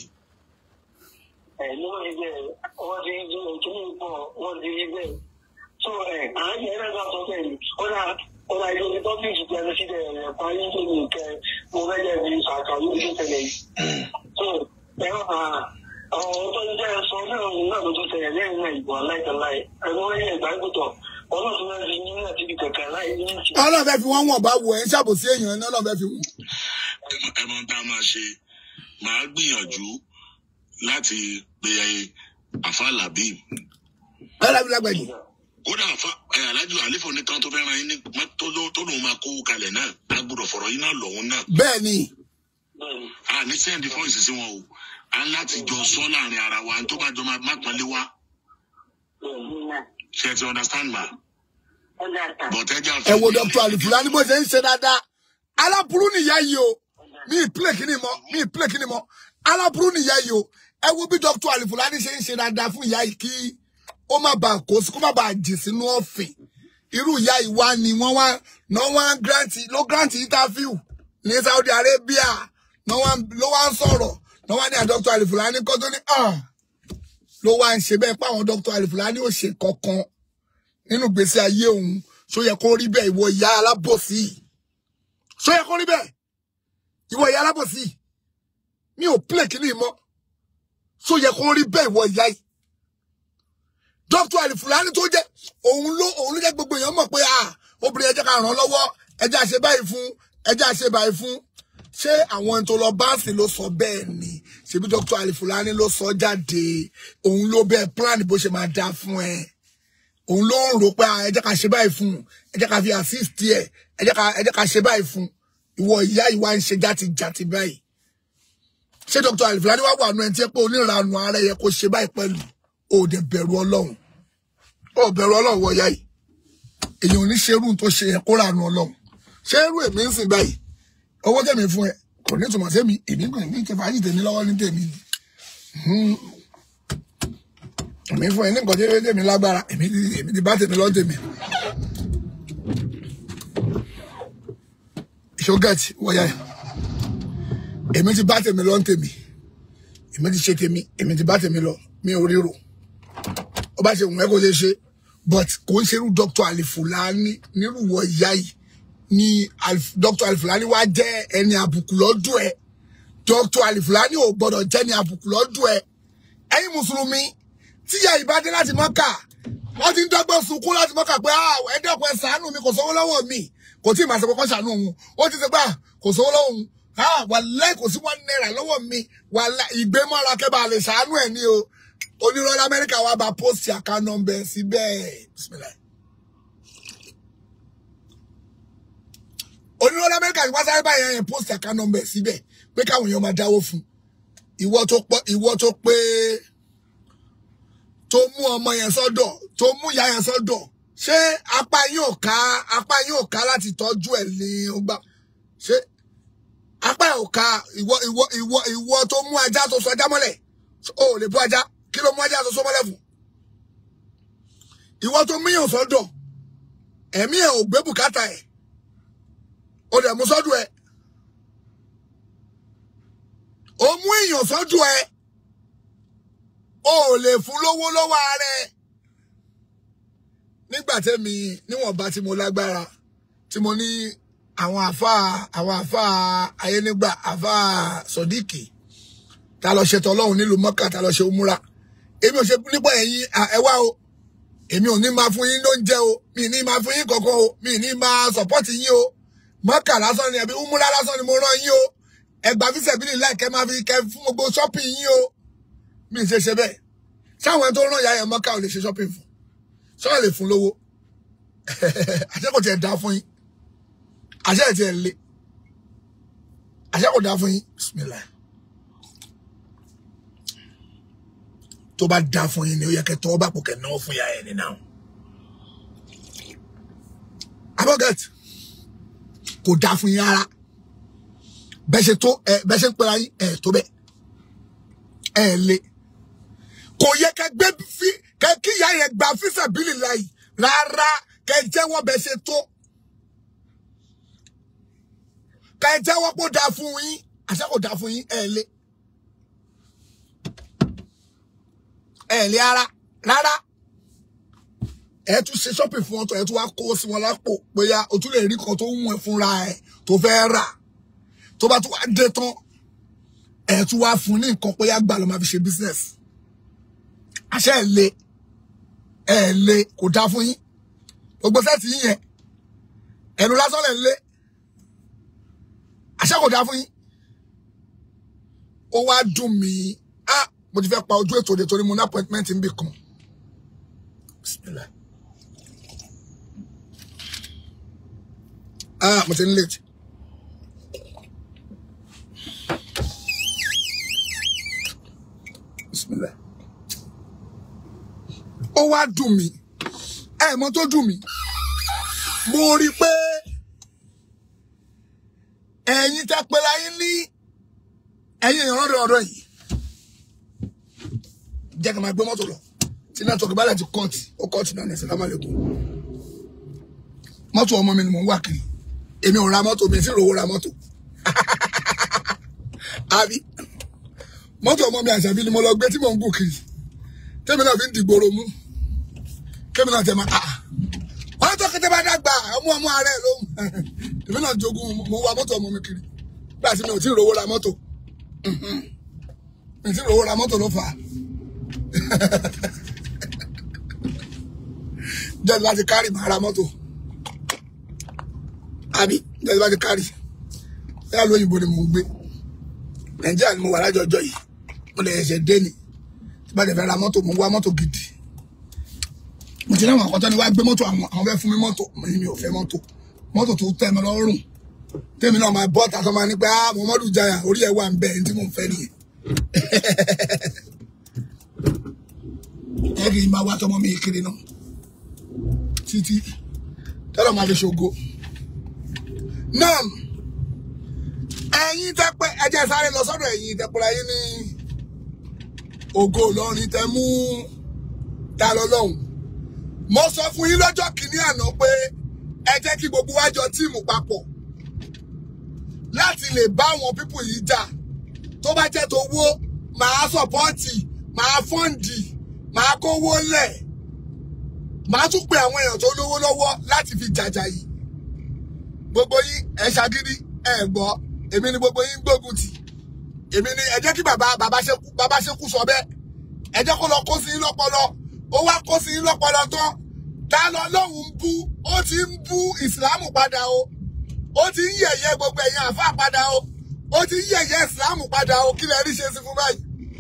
àwọn tó ń jẹ́ ẹ̀sọ́ náà náà ló tún tẹ̀lé lẹ́yìn náà ìbò aláìtàláì ẹ̀rọ ẹ̀yẹ ìgbàgbọ́tọ̀ ọlọ́run náà fi yín náà síbi kẹ̀kẹ́ láì ní ìtì. ọlọ́run fẹ́ fi wọ́n wọ̀n bá wọ ẹ̀ ń ṣàbòsí èèyàn ní ọlọ́run fẹ́ fi wọ́n. ẹ mọ tá a máa ṣe màá gbìyànjú láti pe àfa labib bẹ́ẹ̀ lábí lágbàjì kódà àfa ẹ alájọ àlefò nìkan tó fẹ́ràn yín ní tó ló- tó lòun máa kó kalẹ̀ náà a gbọ́dọ̀ fọ̀rọ̀ yín náà lọ́hún náà bẹ́ẹ̀ ni bẹ́ẹ̀ni a ní sẹ́ndì fọ́ìsì sí wọn o a ń láti jọ sọ láàrin ara wa tó bá jọ máa má pọ́nlé wa bẹ́ẹ̀ni náà ṣe ti understand ma ó dà tà. but ẹ jà ẹ wo dr alifulani bó ṣe ń ṣe dáadáa aláburú nìyá yìí o mi ì plé kíni mọ mi ì plé kíni mọ aláburú nìyá yìí o ẹ wo bí dr alifulani ṣe ń ṣe dáadáa fún ìyá yìí kí ó má bàa kó sí kó má bàa jì sínú ọ̀fìn irú ìyá yìí wá ni wọ́n wá náà wá ń grant ló grant interview ní saudi arabia náà wá ló wá ń sọ̀rọ̀ náà wá ní à dr alifulani kọ́ tó ní ah ló wá ń ṣe bẹ́ẹ̀ pé àwọn dr alifulani ò ṣe kankan nínú gbèsè ayé òun ṣó yẹ kó rí bẹ́ẹ̀ ìwọ ìyá alábòsí yìí? ṣó yẹ kó rí bẹ́ẹ̀ ìwọ ìyá alábòsí yìí? mi ò plẹ̀ kí ni mọ́ ṣó yẹ kó rí bẹ́ẹ̀ ìwọ ìyá yìí dr alifulani tó jẹ́ òun ló òun ló jẹ́ gbogbo èèyàn mọ̀ pé ah obìnrin ẹjẹ́ ká ràn án lọ́wọ́ ẹjẹ́ àṣẹ báyìí fún ẹjẹ́ àṣẹ báyìí fún ṣé àwọn tó lọ báǹsì ló sọ bẹ́ẹ̀ ni ṣebí dr alifulani ló sọ jáde òun ló bẹ́ẹ̀ plan bó ṣe máa dá fún ẹ òun ló ń rò pé ah, ẹ jẹ́ ká ṣe báyìí fún un ẹ jẹ́ ká fi assist ẹ ẹ jẹ́ ká ẹ jẹ́ ká ṣe báyìí fún un ìwọ ìyá ìwà ń ṣe játijàti báyìí ṣé dr alifulani wà wà nù ẹ tí ẹ pé onírànù ara ẹ yẹ kó ṣe báyìí pẹ̀lú o ò dẹ̀ bẹ̀rù ọlọ́run o ò bẹ̀rù ọlọ́run wọ ìyá yìí èyàn ò ní ṣerú tó ṣe yẹ kó rànù ọlọ́run ṣé irú èmi ń sìn báyìí owó tẹ̀mí fún ẹ kò ní ìtumọ̀ sẹ́mi èmi kò ní ìtẹ̀fà yìí tèmi lọ́wọ́ ní tèmi Hmm. èmi fún ẹ ní nǹkan tí tèmi lágbára èmi ti èmi ti bá tèmi lọ́ tèmi. ṣógẹ́tì wọ́yà ẹ̀ èmi ti bá tèmi lọ́ tèmi èmi ti ṣe tèmi èmi ti bá tèmi lọ mi ò ríro ó bá ṣe wùn ẹ́ kó ṣe ṣe but kò ń ṣerú dr alifulani nírúwọ ìyá yìí ni Alif- dr alifulani wá jẹ́ ẹni àbùkù lọ́dún ẹ̀ dr alifulani ò gbọ́dọ̀ jẹ́ ẹni àbùkù lọ́dún ẹ̀ ẹ̀yin mùsùlùmí tíyà ìbádé láti mọ́kà wọ́n ti ń dọ́gbọ́n sunkún láti mọ́kà pé ah ẹ̀ẹ́dẹ́kun ẹ̀ ṣàánú mi kò sówó lọ́wọ́ mi kò tí ì máa ṣe kọ́kọ́ ṣàánú òun ó ti ṣe gbà kò sówó lọ́wọ́ òun ah wàláì kò sí one náírà lọ́wọ́ mi wàláì ìgbémọ́ra kẹ́bà lè ṣàánú ẹ̀ ní o onírọ́lá amẹ́ríkà wa bá post account number síbẹ̀ bismillah onírọ́lá amẹ́ríkà ni wọ́n sáré báyìí yẹn post account number síbẹ̀ pé káwọn èèyàn máa dáwó fún ìwọ tó pọ̀ ìwọ tó pé tó mú ọmọ yẹn sọ́dọ̀ tó mú ìyá yẹn sọ́dọ̀ ṣé apá yóò ká apá yóò ká láti tọ́jú ẹ̀ ní ọgbà ṣé apá yóò ká ìwọ ìwọ ìwọ ìwọ tó mú ajá tó sọ ajá mọ́lẹ̀ o ò lè bú ajá kí ló mú ajá tó sọ mọ́lẹ̀ fún ìwọ tó múyàn sọ́dọ̀ ẹ̀mí ẹ̀ ò gbé bùkátà ẹ̀ o dẹ̀ mú sọ́dọ̀ ẹ̀ o mú èèyàn sọ́dọ̀ ẹ̀ o ò lè fún lówó lọ́wọ́ ara ẹ̀ nígbà tẹ́mi níwọ̀nba tí mo lágbára tí mo ní àwọn àfáà àwọn àfáà ayénígbà àfáà sọdíkì tá a lọ ṣètò ọlọ́run nílùú mọ́kà tá a lọ ṣe òmúra èmi ò ṣe nípa ẹ̀yin à, ẹ wá o èmi ò ní máa fún yín lóúnjẹ o mi ì ní máa fún yín kankan o mi ì ní máa sọ̀pọ́tì yín o mọ́kà lásán ni ẹ̀bí òmúra lásán ni mo rán yín o ẹgbàá fíṣẹ̀ bí nílẹ̀ kẹ́ máa fi kẹ́ fún gbogbo ṣọ́pìn yín o mi ì ṣe ṣe bẹ́ẹ̀ sáwọn ẹni tó rán ìyá yẹn mọ́kà ò lè ṣe ṣọ́pìn fún sọ́wọ́n lè fún lówó àṣẹ kò tiẹ̀ dá fún yín àṣẹ ẹ̀ tiẹ̀ lé àṣẹ kò dá fún yín bismillah tó bá dá fún yín ni ó yẹ kẹ́ tọwọ́ bá pò kẹ́ náwó fún ìyá yẹn ní náà abogat kò dá fún yín rárá bẹ́ẹ̀ ṣe tó ẹ bẹ́ẹ̀ ṣe ń pera yín ẹ tó bẹ́ẹ̀ ẹ lé kò yẹ kẹ́ gbé fi kẹ́ kí ìyá yẹn gba fíṣà bílì láyìí rárá kẹ́ jẹ́wọ́ bẹ́ẹ̀ ṣe tó kẹ́ jẹ́wọ́ kó dáa fún yín àṣẹ kò dáa fún yín ẹ lé ẹ lé ara rárá ẹ tún ṣe shopping fún wọn tó ẹ tún wá kó sí wọn lápò bóyá o tún lè rí kan tó ń wọn fúnra ẹ tó fẹ́ rà tó bá tún wá dé tán ẹ̀ tún wá fún ní nǹkan pé àgbà ló máa fi ṣe business àṣẹ ẹ̀ le ẹ̀ le kò dáa fún yín gbogbo sẹ́ẹ̀tì yín yẹn ẹnu lásán lẹ̀ ń lé àṣẹ kò dáa fún yín ó wá dùn mí ah mo ti fẹ́ pa ojú ètò òde torí mo ní appointment ń bì kan Bismillah. ah mo ti ń late Bismillah. ó wá dùn mí ẹ mọ tó dùn mí mo rí i pé ẹ̀yin tẹ́ pé láyé ní ẹ̀yin èèyàn ọ̀dọ̀ ọ̀dọ̀ yìí jẹ́ kí n máa gbé mọ́tò lọ tí nẹ́tọ̀kì bá lẹ̀ ti kọ́ọ̀tì ó kọ́ọ̀tì náà ní Assalamu alaikum mọ́tò ọmọ mi ni mò ń wà kiri èmi ò ra mọ́tò mi sì rówó ra mọ́tò àbí mọ́tò ọmọ mi àṣàbí ni mo lọ gbé tí mò ń gùn kiri tẹ́mi náà fi ń dìgbòrò mú kémi náà tẹ̀ máa ah wọ́n tó kété bá dàgbà ọmọ ọmọ ààrẹ ló ń èmi náà jogún mo wa mọ́tò ọmọ mi kiri bí àti mi ò tí ì rówó ra mọ́tò mi ò tí ì rówó ra mọ́tò ló fà á jẹ́ láti kárì máa ra mọ́tò àbí jẹ́ láti kárì bẹ́ẹ̀ lóyìnbó ni mò ń gbé nàìjíríà ni mo wà lájọjọ́ yìí mo lè ṣe dé ni tí bá lè fẹ́ ra mọ́tò mo ń wá mọ́tò gidi mo ti láwọn àkọ́tọ́ ni wá gbé mọ́tò àwọn àwọn fẹ́ fún mi mọ́tò mo ní mi ò fẹ́ mọ́tò mọ́tò tó tẹ́ mi lọ́rùn tèmi náà máa bọ́ tàtọ́ máa ní pé ah Muhammadu Jaya orí ẹ̀ wà ń bẹ̀ ẹni tí mò ń fẹ́ nìyẹn ẹ kì í máa wá tọmọ mi kiri náà títí tọ́lọ̀ máa fi ṣògo náà ẹ̀yin tẹ́pẹ́ ẹjẹ́ sáré lọ sọ́dọ̀ ẹ̀yin tẹ́pẹ́ra yín ní ògo Ìlọrin tẹ́ mú ta lọ lọ́hùn mo sọ fún yín lọ́jọ́ kìíní àná pé ẹ jẹ́ kí gbogbo wa jọ tíìmù papọ̀ láti lè bá àwọn pípù yìí jà tó bá jẹ́ tó wó màá sọ̀pọ́ọ̀tì màá fọ́ǹdì màá kówó lẹ̀ màá tún pe àwọn èèyàn tó lówó lọ́wọ́ láti fi jàjà yìí gbogbo yín ẹ ṣagídí ẹ gbọ́ èmi ni gbogbo yín gbógun tì èmi ni ẹ jẹ́ kí bàbá bàbá ṣekú bàbá ṣekú sọ bẹ́ẹ̀ ẹ jẹ́ kó lọ kó sí yín lọ́pọlọ ó wá kó sí yín lọ́pọlọ tán ta lọ lóhùn bú ó ti ń bú ìsìlámù padà o ó ti ń yẹ̀yẹ́ gbogbo ẹ̀yin àfa padà o ó ti ń yẹ̀yẹ́ ìsìlámù padà o kí lẹ rí ṣe sí fún báyìí.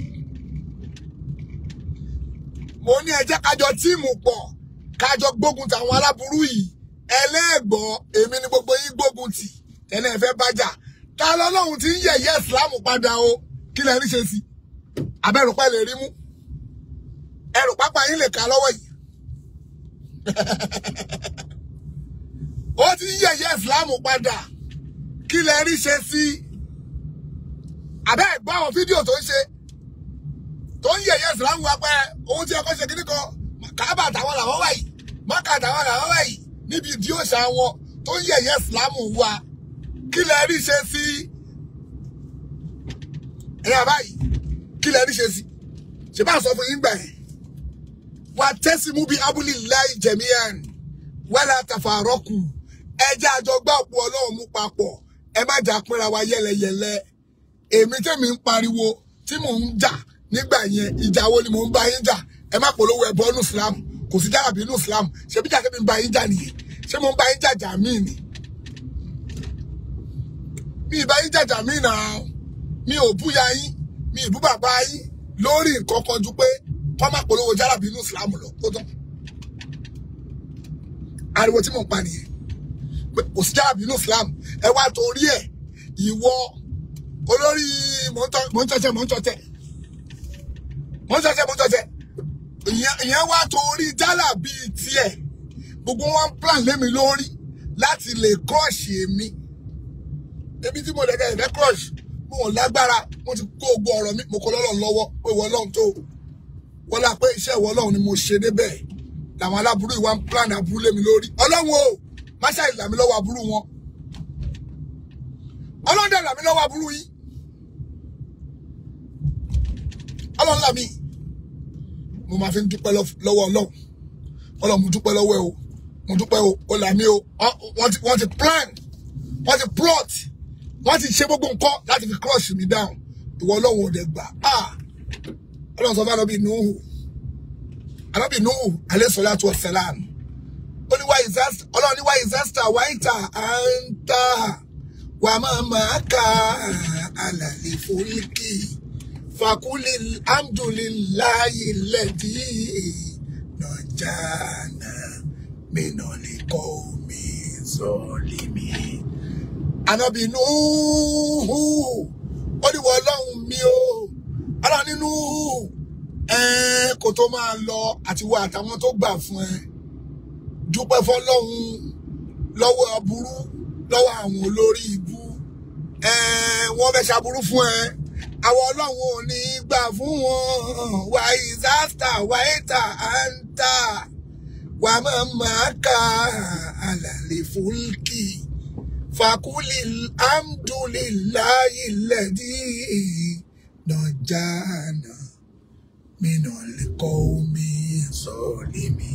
mo ní ẹ jẹ́ kájọ tíìmù pọ̀ kájọ gbógun tàwọn aláburú yìí ẹlẹ́gbọ́ èmi ni gbogbo yín gbógun tì tẹ́lẹ̀ ẹ fẹ́ bájà ta lọ lóhùn ti ń yẹ̀yẹ́ ìsìlámù padà o kí lẹ rí ṣe sí abẹ́rùpẹ́ lè rí mú ẹrù pápá yín lè kà lọ́wọ́ yìí ó ti ń yẹ̀yẹ́ ìsìláàmù padà kí lẹ rí ṣe sí abẹ́ ẹ̀gbọ́n àwọn fídíò tó ń ṣe tó ń yẹ̀yẹ́ ìsìláàmù wa pé ohun tí ẹ kọ́ ṣe kíní kan kábà táwọn làwọn wà yìí mọ́kà táwọn làwọn wà yìí níbi ìdí òṣà wọn tó ń yẹ̀yẹ́ ìsìláàmù wa kí lẹ rí ṣe sí ẹ̀yà báyìí kí lẹ rí ṣe sí ṣe bá sọ fún yín gbà yẹn wà tẹ́símú bíi abúlé láì jẹ̀míyàn wẹ́lá tàfàrọ́kù ẹjẹ́ àjọgbá òpó ọlọ́run mú papọ̀ ẹ má jà pínra wa yẹlẹyẹlẹ èmi tẹ́mi ń pariwo tí mò ń jà nígbà yẹn ìjà wo ni mò ń bá yín jà ẹ má polówó ẹbọ nù Islam kò sí jàràbí nù Islam ṣebí jà tẹ́mi ń bá yín jà nìyẹn ṣé mo ń bá yín jàjà míì ni mi ì bá yín jàjà míì náà mi ò búya yín mi ì bú bàbá yín lórí nǹkan kan ju pé kọ́ má polówó jàràbí nù Islam lọ kó tán ariwo tí mò ń pa nìyẹn pé kò sí jàràbí nù Islam ẹ wá torí ẹ ìwọ olórí mò ń tọ́tẹ̀ mò ń tọ́tẹ̀ mò ń tọ́tẹ̀ mò ń tọ́tẹ̀ ìyẹn wá torí jàràbí tiẹ̀ gbogbo wọn plan lémi lórí láti lè crush èmi èmi tí mo dẹ̀dẹ̀ ẹ̀dẹ́ crush mo ò lágbára mo ti kó gbogbo ọ̀rọ̀ mi mo kọ́ lọ́lọ́run lọ́wọ́ pé ìwọ ọlọ́run tó wọ́n lá pé iṣẹ́ ìwọ ọlọ́run ni mo ṣe débẹ̀ làwọn aláburú ìwà ń plan aburú lémi lórí ọlọ́run o má ṣàì là mí lọ́wọ́ aburú wọn ọlọ́run dẹ̀ là mí lọ́wọ́ aburú yìí ọlọ́run là mí mo máa fi ń dúpẹ́ lọ́wọ́ ọlọ́run ọlọ́run mo dúpẹ́ lọ́wọ́ ẹ o mo dúpẹ́ o ó là mí o wọ́n ti wọ́n ti plan wọ́n ti plot wọ́n ti ṣe gbogbo nǹkan láti fi crush mi down ìwọ ọlọ́run ò dẹ̀ gbà ah ọlọ́run sọ fún anábì nuhu anábì nuhu alayhi salatu wa salam ó ní wá ìsásítà ọlọ́run ní wá ìsásítà wáìtà àǹtà wà máa máa ka àlàlé fúlíkì fàkúlì alhamdulillahi lẹ́dí nàjànà mìnàlíkọ́ omi sọ́ọ́lìmí. Ànábì Núhù ó ní wọ́n ọlọ́run mi o ọlọ́run nínú ẹ̀ẹ́n kò tó máa lọ àti wọ àtàwọn tó gbà fún ẹ dúpẹ́ fọlọ́run lọ́wọ́ aburú lọ́wọ́ àwọn olórí ibú ẹ̀ẹ́n wọ́n fẹ́ ṣaburú fún ẹ àwọn ọlọ́run ò ní gbà fún wọn wà ìsáàtà wà ìta àǹtà wà máa máa ka àlàlé fúlkì fàkúlì alhamdulillahi lẹ́dí nàjànà mìíràn lè kọ́ omi sọ̀rí mi.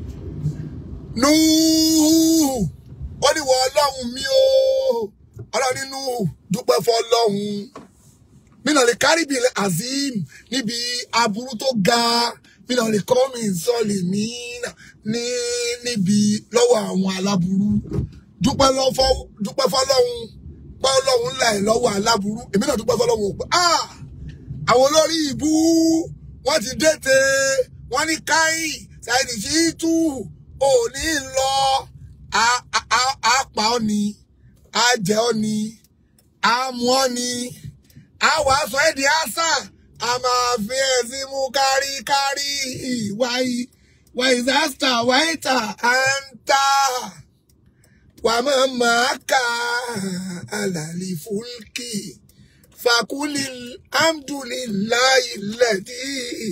Núhù ó ní wọ ọlọ́run mi o ọlọ́run nínú dúpẹ́ fọlọ́run mìíràn lè kárí bí azim níbi aburú tó ga mìíràn lè kọ́ mi sọ̀lì mí ní níbi lọ́wọ́ àwọn aláburú dúpẹ́ lọ́fọ́ dúpẹ́ fọlọ́run pé ọlọ́run là ẹ̀ lọ́wọ́ aláburú èmi náà dúpẹ́ fọlọ́run ò pé ah àwọn olórí ìbú wọ́n ti dẹ́tẹ̀ wọ́n ní káyì ṣáìdì sí tú òní lọ á- á- á- á pa ọ́ ni á jẹ ọ́ ni á mú ọ́ ni á wà á sọ ẹ́ di àṣà a máa fi ẹ̀ sí mú káríkárí wáyé wáyé zasta wáyé tà á ń tà wà máa máa kà àlàlí fúlkì fàkúlì alhamdulillahi lẹ́dí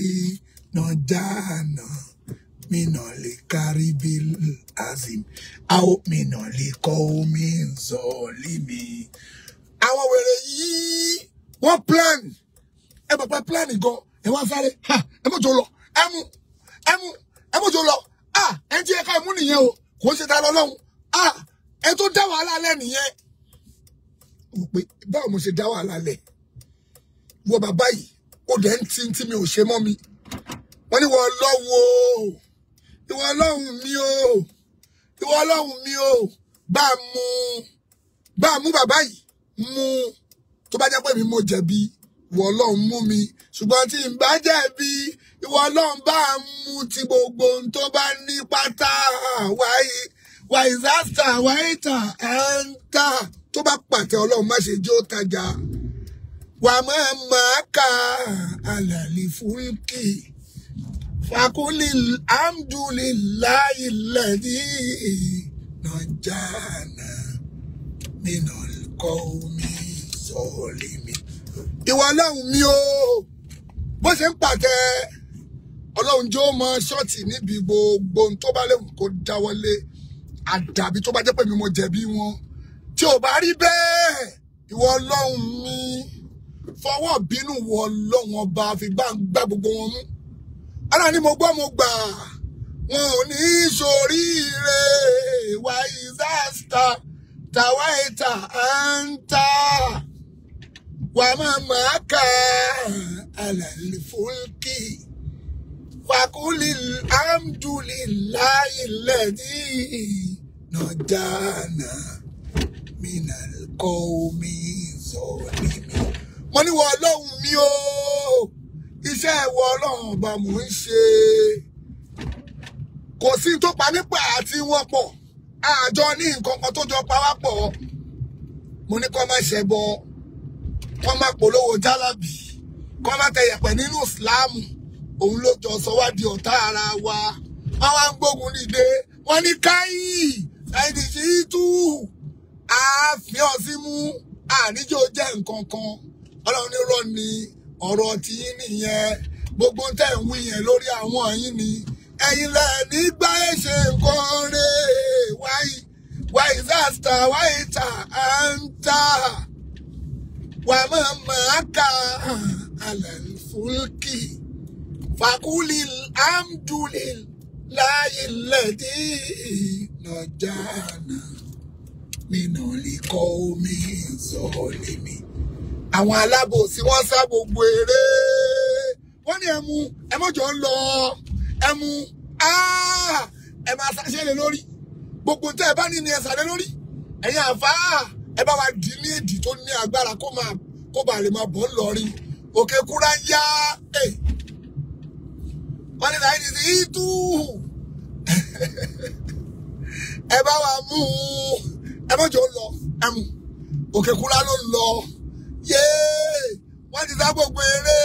nàjànà mina lè kárí bí azim àwọn mina lè kọ́ omi zọ́ọ̀lì mi. àwọn wèrè yìí wọ́n plan ẹ bàbá plan gan ẹ wá sáré ha ẹ mọ̀jọ lọ ẹ mú ẹ mú ẹ mọ̀jọ lọ ah ẹ ti ẹ̀ka ìmú nìyẹn o kò ń ṣe ta lọ lọ́hùn ah ẹ tó dá wàhálà lẹ́ nìyẹn. mo pe báwo mo ṣe dá wàhálà lẹ̀ wọ bàbá yìí ó dẹ̀ ń tí tí mi ò ṣe mọ́ mi wọ́n ní wọ́n lọ́wọ́ o ìwọ ọlọ́run mi o ìwọ ọlọ́run mi o bá a mú bá a mú bàbá yìí mú tó bá jẹ́ pé mi mo jẹ̀bi ìwọ ọlọ́run mú mi ṣùgbọ́n tí n bá jẹ̀bi ìwọ ọlọ́run bá a mú ti gbogbo ohun tó bá ní pátá wáyé wáyé zasta wáyé tà ẹ̀ ń tà tó bá pàtẹ ọlọ́run má ṣe jó tajà wà máa máa ka àlàlì fúlkì fakuli alhamdulillahi lẹ́dí nàjànà nínú kọ́ omi sọ̀ọ́lì mi. ìwọ ọlọ́run mi o bó ṣe ń pàtẹ ọlọ́run jó mọ ṣọ́ọ̀tì níbi gbogbo ohun tó bá léwu kó dáwọ́lé àdàbí tó bá jẹ́ pé mi mo jẹ̀bi wọn tí ò bá rí bẹ́ẹ̀ ìwọ ọlọ́run mi fọwọ́ bínú wọ ọlọ́run ọba fi gbá gbá gbogbo wọn mú ara ni mo gbọ́ mo gbà wọn ò ní í ṣoríire wà ìzáàsítà tàwa ìta àǹtà wà máa máa kà àlàlì fúlkì fàkúlì alhamdulillahi lẹ́dí nàjànà minal qawmi zalimi. mo ní wọ ọlọ́run mi o iṣẹ́ ìwọ ọlọ́run ọba mò ń ṣe kò sí tó pa nípa àti wọn pọ̀ àjọ ní nǹkan kan tó jọ pa wá pọ̀ mo ní kọ́ má ṣẹbọ kọ́ má polówó jálàbì kọ́ má tẹ yẹ̀pẹ̀ nínú ìsìláàmù òun ló jọ sọ wá di ọ̀tá ara wa wọ́n wá ń gbógun dìde wọ́n ní káyì ṣáìdì sí tú ààfin ọ̀sìnmú àníjó jẹ́ nǹkan kan ọlọ́run ní rọ́ ni ọ̀rọ̀ tí yín nìyẹn gbogbo tẹ̀ ń wí yẹn lórí àwọn yín ni ẹ̀yin lẹ̀ nígbà ẹ̀ ṣe nǹkan rẹ̀ wáyé wáyé zasta wáyé ta à ń ta wà máa máa ka àlàlù fúlkì fàkúlì amdùlì láyé lẹ́dí nàjànà nínú líkọ́ omi sọ̀lẹ̀ mi àwọn alábòsí wọ́n sá gbogbo eré wọ́n ní ẹmu ẹmọ́jọ́ ń lọ ẹmu áá ẹ máa ṣàṣẹ lé lórí gbogbo tẹ́ ẹ bá ní ni ẹ sàlẹ̀ lórí ẹ̀yin àfáà ẹ bá wa dì ní èdì tó ní agbára kó máa kó bá lè máa bọ̀ ń lọrin òkè kúrá yá ẹ wọ́n ní láì ní sí ìtú ẹ bá wa mú un ẹ mọ́jọ́ ń lọ ẹ mú òkè kúrá ló ń lọ yéé wọ́n ti sá gbogbo eré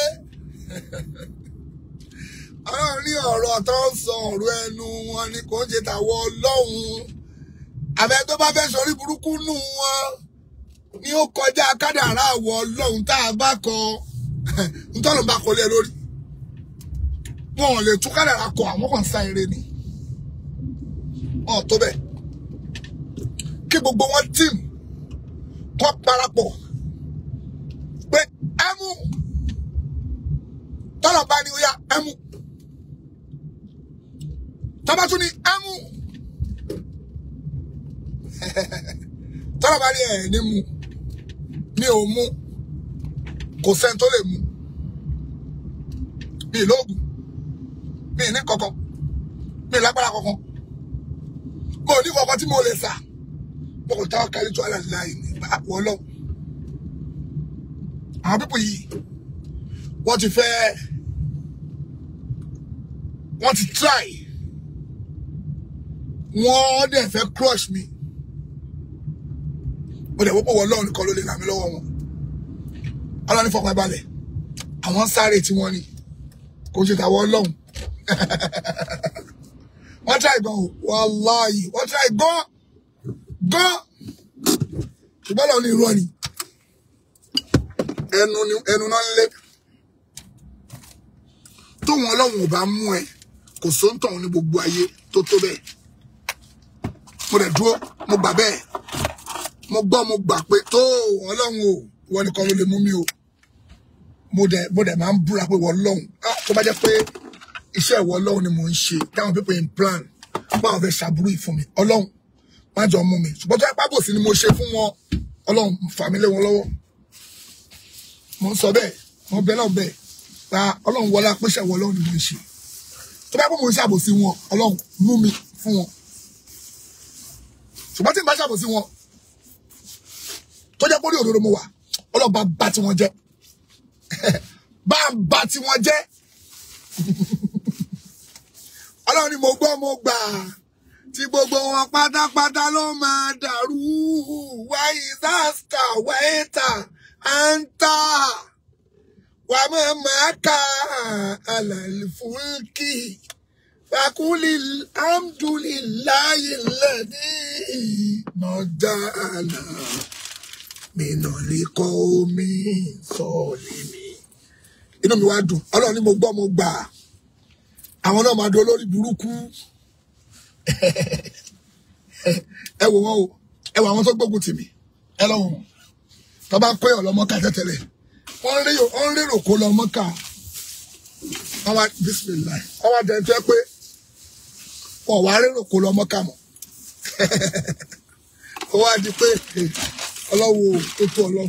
ọlọ́run ní ọ̀rọ̀ tó ń sọ ọ̀rọ̀ ẹnu wọn ni kò ń ṣe tàwọn ọlọ́run àbẹ tó bá fẹ́ sọrí burúkú nù wọn ni ó kọjá kádàrá àwọ̀ ọlọ́run tá a bá kọ ntọ́nù bá kọ lé lórí wọn ò lè tún kádàrá kọ àwọn kan sá eré ni wọn ò tó bẹ́ẹ̀ kí gbogbo wọn tíìmù kọ́ parapọ̀ pé ẹmu tọ́lọ̀ bá ní ó yá ẹmu tọ́ba tún ní ẹmu tọ́lọ̀ bá ní ẹ̀ ní mu mi ò mu kò sẹ́ni tó lè mu mi ì lóògùn mi ì ní kankan mi ì lágbára kankan mo ò ní kankan tí mo lè sà mo kò táwọn kárí tó àlàyé láàyè ní àpò ọlọ́run àwọn pípọ̀ yìí wọ́n ti fẹ́ wọ́n ti try wọ́n dẹ̀ fẹ́ crush mi mo dẹ̀ wọ́pọ̀ wọ́n lọ́run nìkan ló lè ràn mí lọ́wọ́ wọn ọlọ́run fọkàn balẹ̀ àwọn sáré tí wọ́n ní kò ṣe tàwọn ọlọ́run wọ́n try gan o wàláyé wọ́n try gan gan ṣùgbọ́n lọ́run ní irọ́ ni ẹnu ni ẹnu náà ń lé tóun ọlọ́run ò bá mú ẹ kò sóńtàn ní gbogbo ayé tó tó bẹ́ẹ̀ mo dẹ̀ dúró mo gbà bẹ́ẹ̀ mo gbọ́ mo gbà pé tó ọlọ́run o ìwọ nìkan ló lè mú mi o mo dẹ̀ mo dẹ̀ máa ń búra pé ìwọ ọlọ́run ah tó bá jẹ́ pé iṣẹ́ ìwọ ọlọ́run ni mò ń ṣe táwọn people in plan báwọn fẹ́ ṣàbúrú yìí fún mi ọlọ́run má jọ mú mi ṣùgbọ́n tó yẹ pábòsí ni mo ṣe fún wọn ọlọ́run fà mí lé wọn lọ́wọ́ mo ń sọ bẹ́ẹ̀ mo bẹ náà bẹ́ẹ̀ pa ọlọ́run wọlé apẹ́ṣẹ̀ wọ ọlọ́run ni mo ń ṣe tó bá pẹ́ mo ń ṣàbòsí wọn ọlọ́run mú mi fún wọn ṣùgbọ́n tí n bá ṣàbòsí wọn tó jẹ́ pórí òdodo mo wà ọlọ́run bá bá tiwọn jẹ́ bá ń bá tiwọn jẹ́ ọlọ́run ni mo gbọ́ mo gbà tí gbogbo wọn pátápátá ló máa dàrú wáyé sáàsìkà wáyé tà anta wa mamaka ala alfulki fakuli alhamdulillahi alladhi najala minali qaumi zalimi inú mi wá dùn ọlọ́run ni mo gbọ́ mo gbà àwọn náà máa dún olórí burúkú ẹ wò wọn o ẹ wò àwọn tó gbógun tì mí ẹ lọ́wọ́ wọn tó bá pé ọlọmọka tẹtẹlẹ wọn rí wọn rérò kó lọmọka wọn wá bisimilayi wọn wá jẹ jẹ pé wọn wá rérò kó lọmọka mọ wọn wá di pé ọlọ́wọ́ tó tó ọlọ́run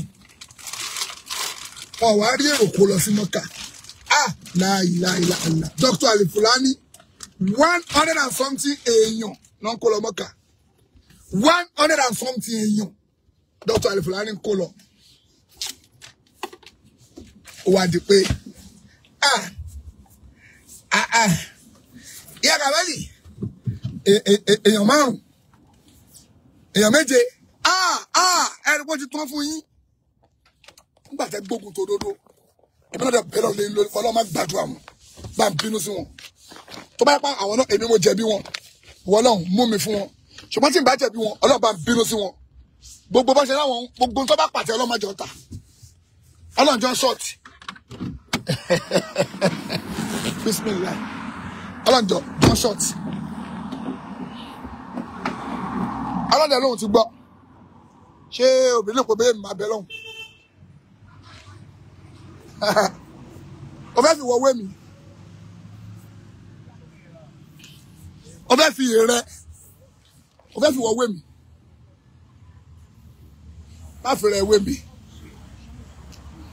wọn wá rí èrò kó lọ sí mọ́kà ah láìláìláìlá Dr. Alifulani one hundred and something èèyàn ló ń kó lọ mọ́kà one hundred and something èèyàn Dr. Alifulani ń kó lọ ó wá di pé ah ah ah ìyá kàbẹ́lì èèyàn márùn èèyàn méje ah ah ẹni kó ti tán fún yín nígbà tẹ gbógun tó dodo èmi náà dẹ bẹ̀rẹ̀ lé lórí ọlọ́run má gbàdúrà wọn bá ń bínú sí wọn tó bá yẹ pa àwọn náà èmi mo jẹ̀bi wọn ìwọ ọlọ́run mú mi fún wọn ṣùgbọ́n tí n bá jẹ̀bi wọn ọlọ́run bá ń bínú sí wọn gbogbo bá ṣe láwọn gbogbo tó bá pàtẹ ọlọ́run má jọ ta ọlọ́run jọ ṣọ́ọ̀tì bisimilayi ọlọ́run jọ jọ ṣọ́ọ̀tì ọlọ́run dẹ̀ lóhun ti gbọ́ ṣé obìnrin lè pè bẹ́ẹ̀ máa bẹ lọ́hùn o fẹ́ fi wọ wé mi o fẹ́ fi rẹ o fẹ́ fi wọ wé mi má fi rẹ wé mi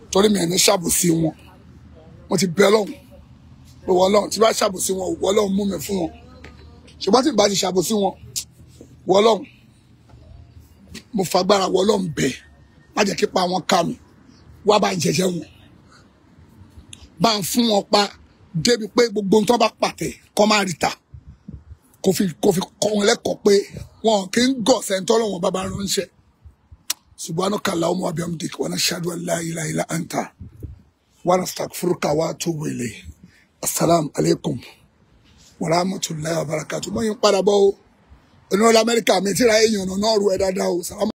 torí mi ẹ̀ ní ṣàbòsí wọn mo ti bẹ ọlọ́run pé wọ́n ọlọ́run tí bá ṣàbòsí wọn wọ́n ọlọ́run mú mi fún wọn ṣùgbọ́n tí n bá ti ṣàbòsí wọn wọ́n ọlọ́run mo fagbára wọ́n ọlọ́run bẹ̀ má jẹ́ kí pa wọn ká mi wá bá ń jẹjẹ wọn bá ń fún wọn pa débi pé gbogbo ohun tó bá pàtẹ kọ́ máa rí ta kò fi kò fi kọ́ wọn lẹ́kọ̀ọ́ pé wọn kì í gọ̀ sẹ́ńtọ́ lọ́wọ́n bàbá ránṣẹ́ subhanaka allahumma wa bihamdik wa nashhadu an la ilaha illa anta wa nastaghfiruka wa atubu ilayk assalamu alaikum wa rahmatullahi wa barakatuh mo yin padà bọ̀ o onírọ̀lẹ́ amẹ́ríkà mi tíra èèyàn náà rú ẹ dáadáa o salamu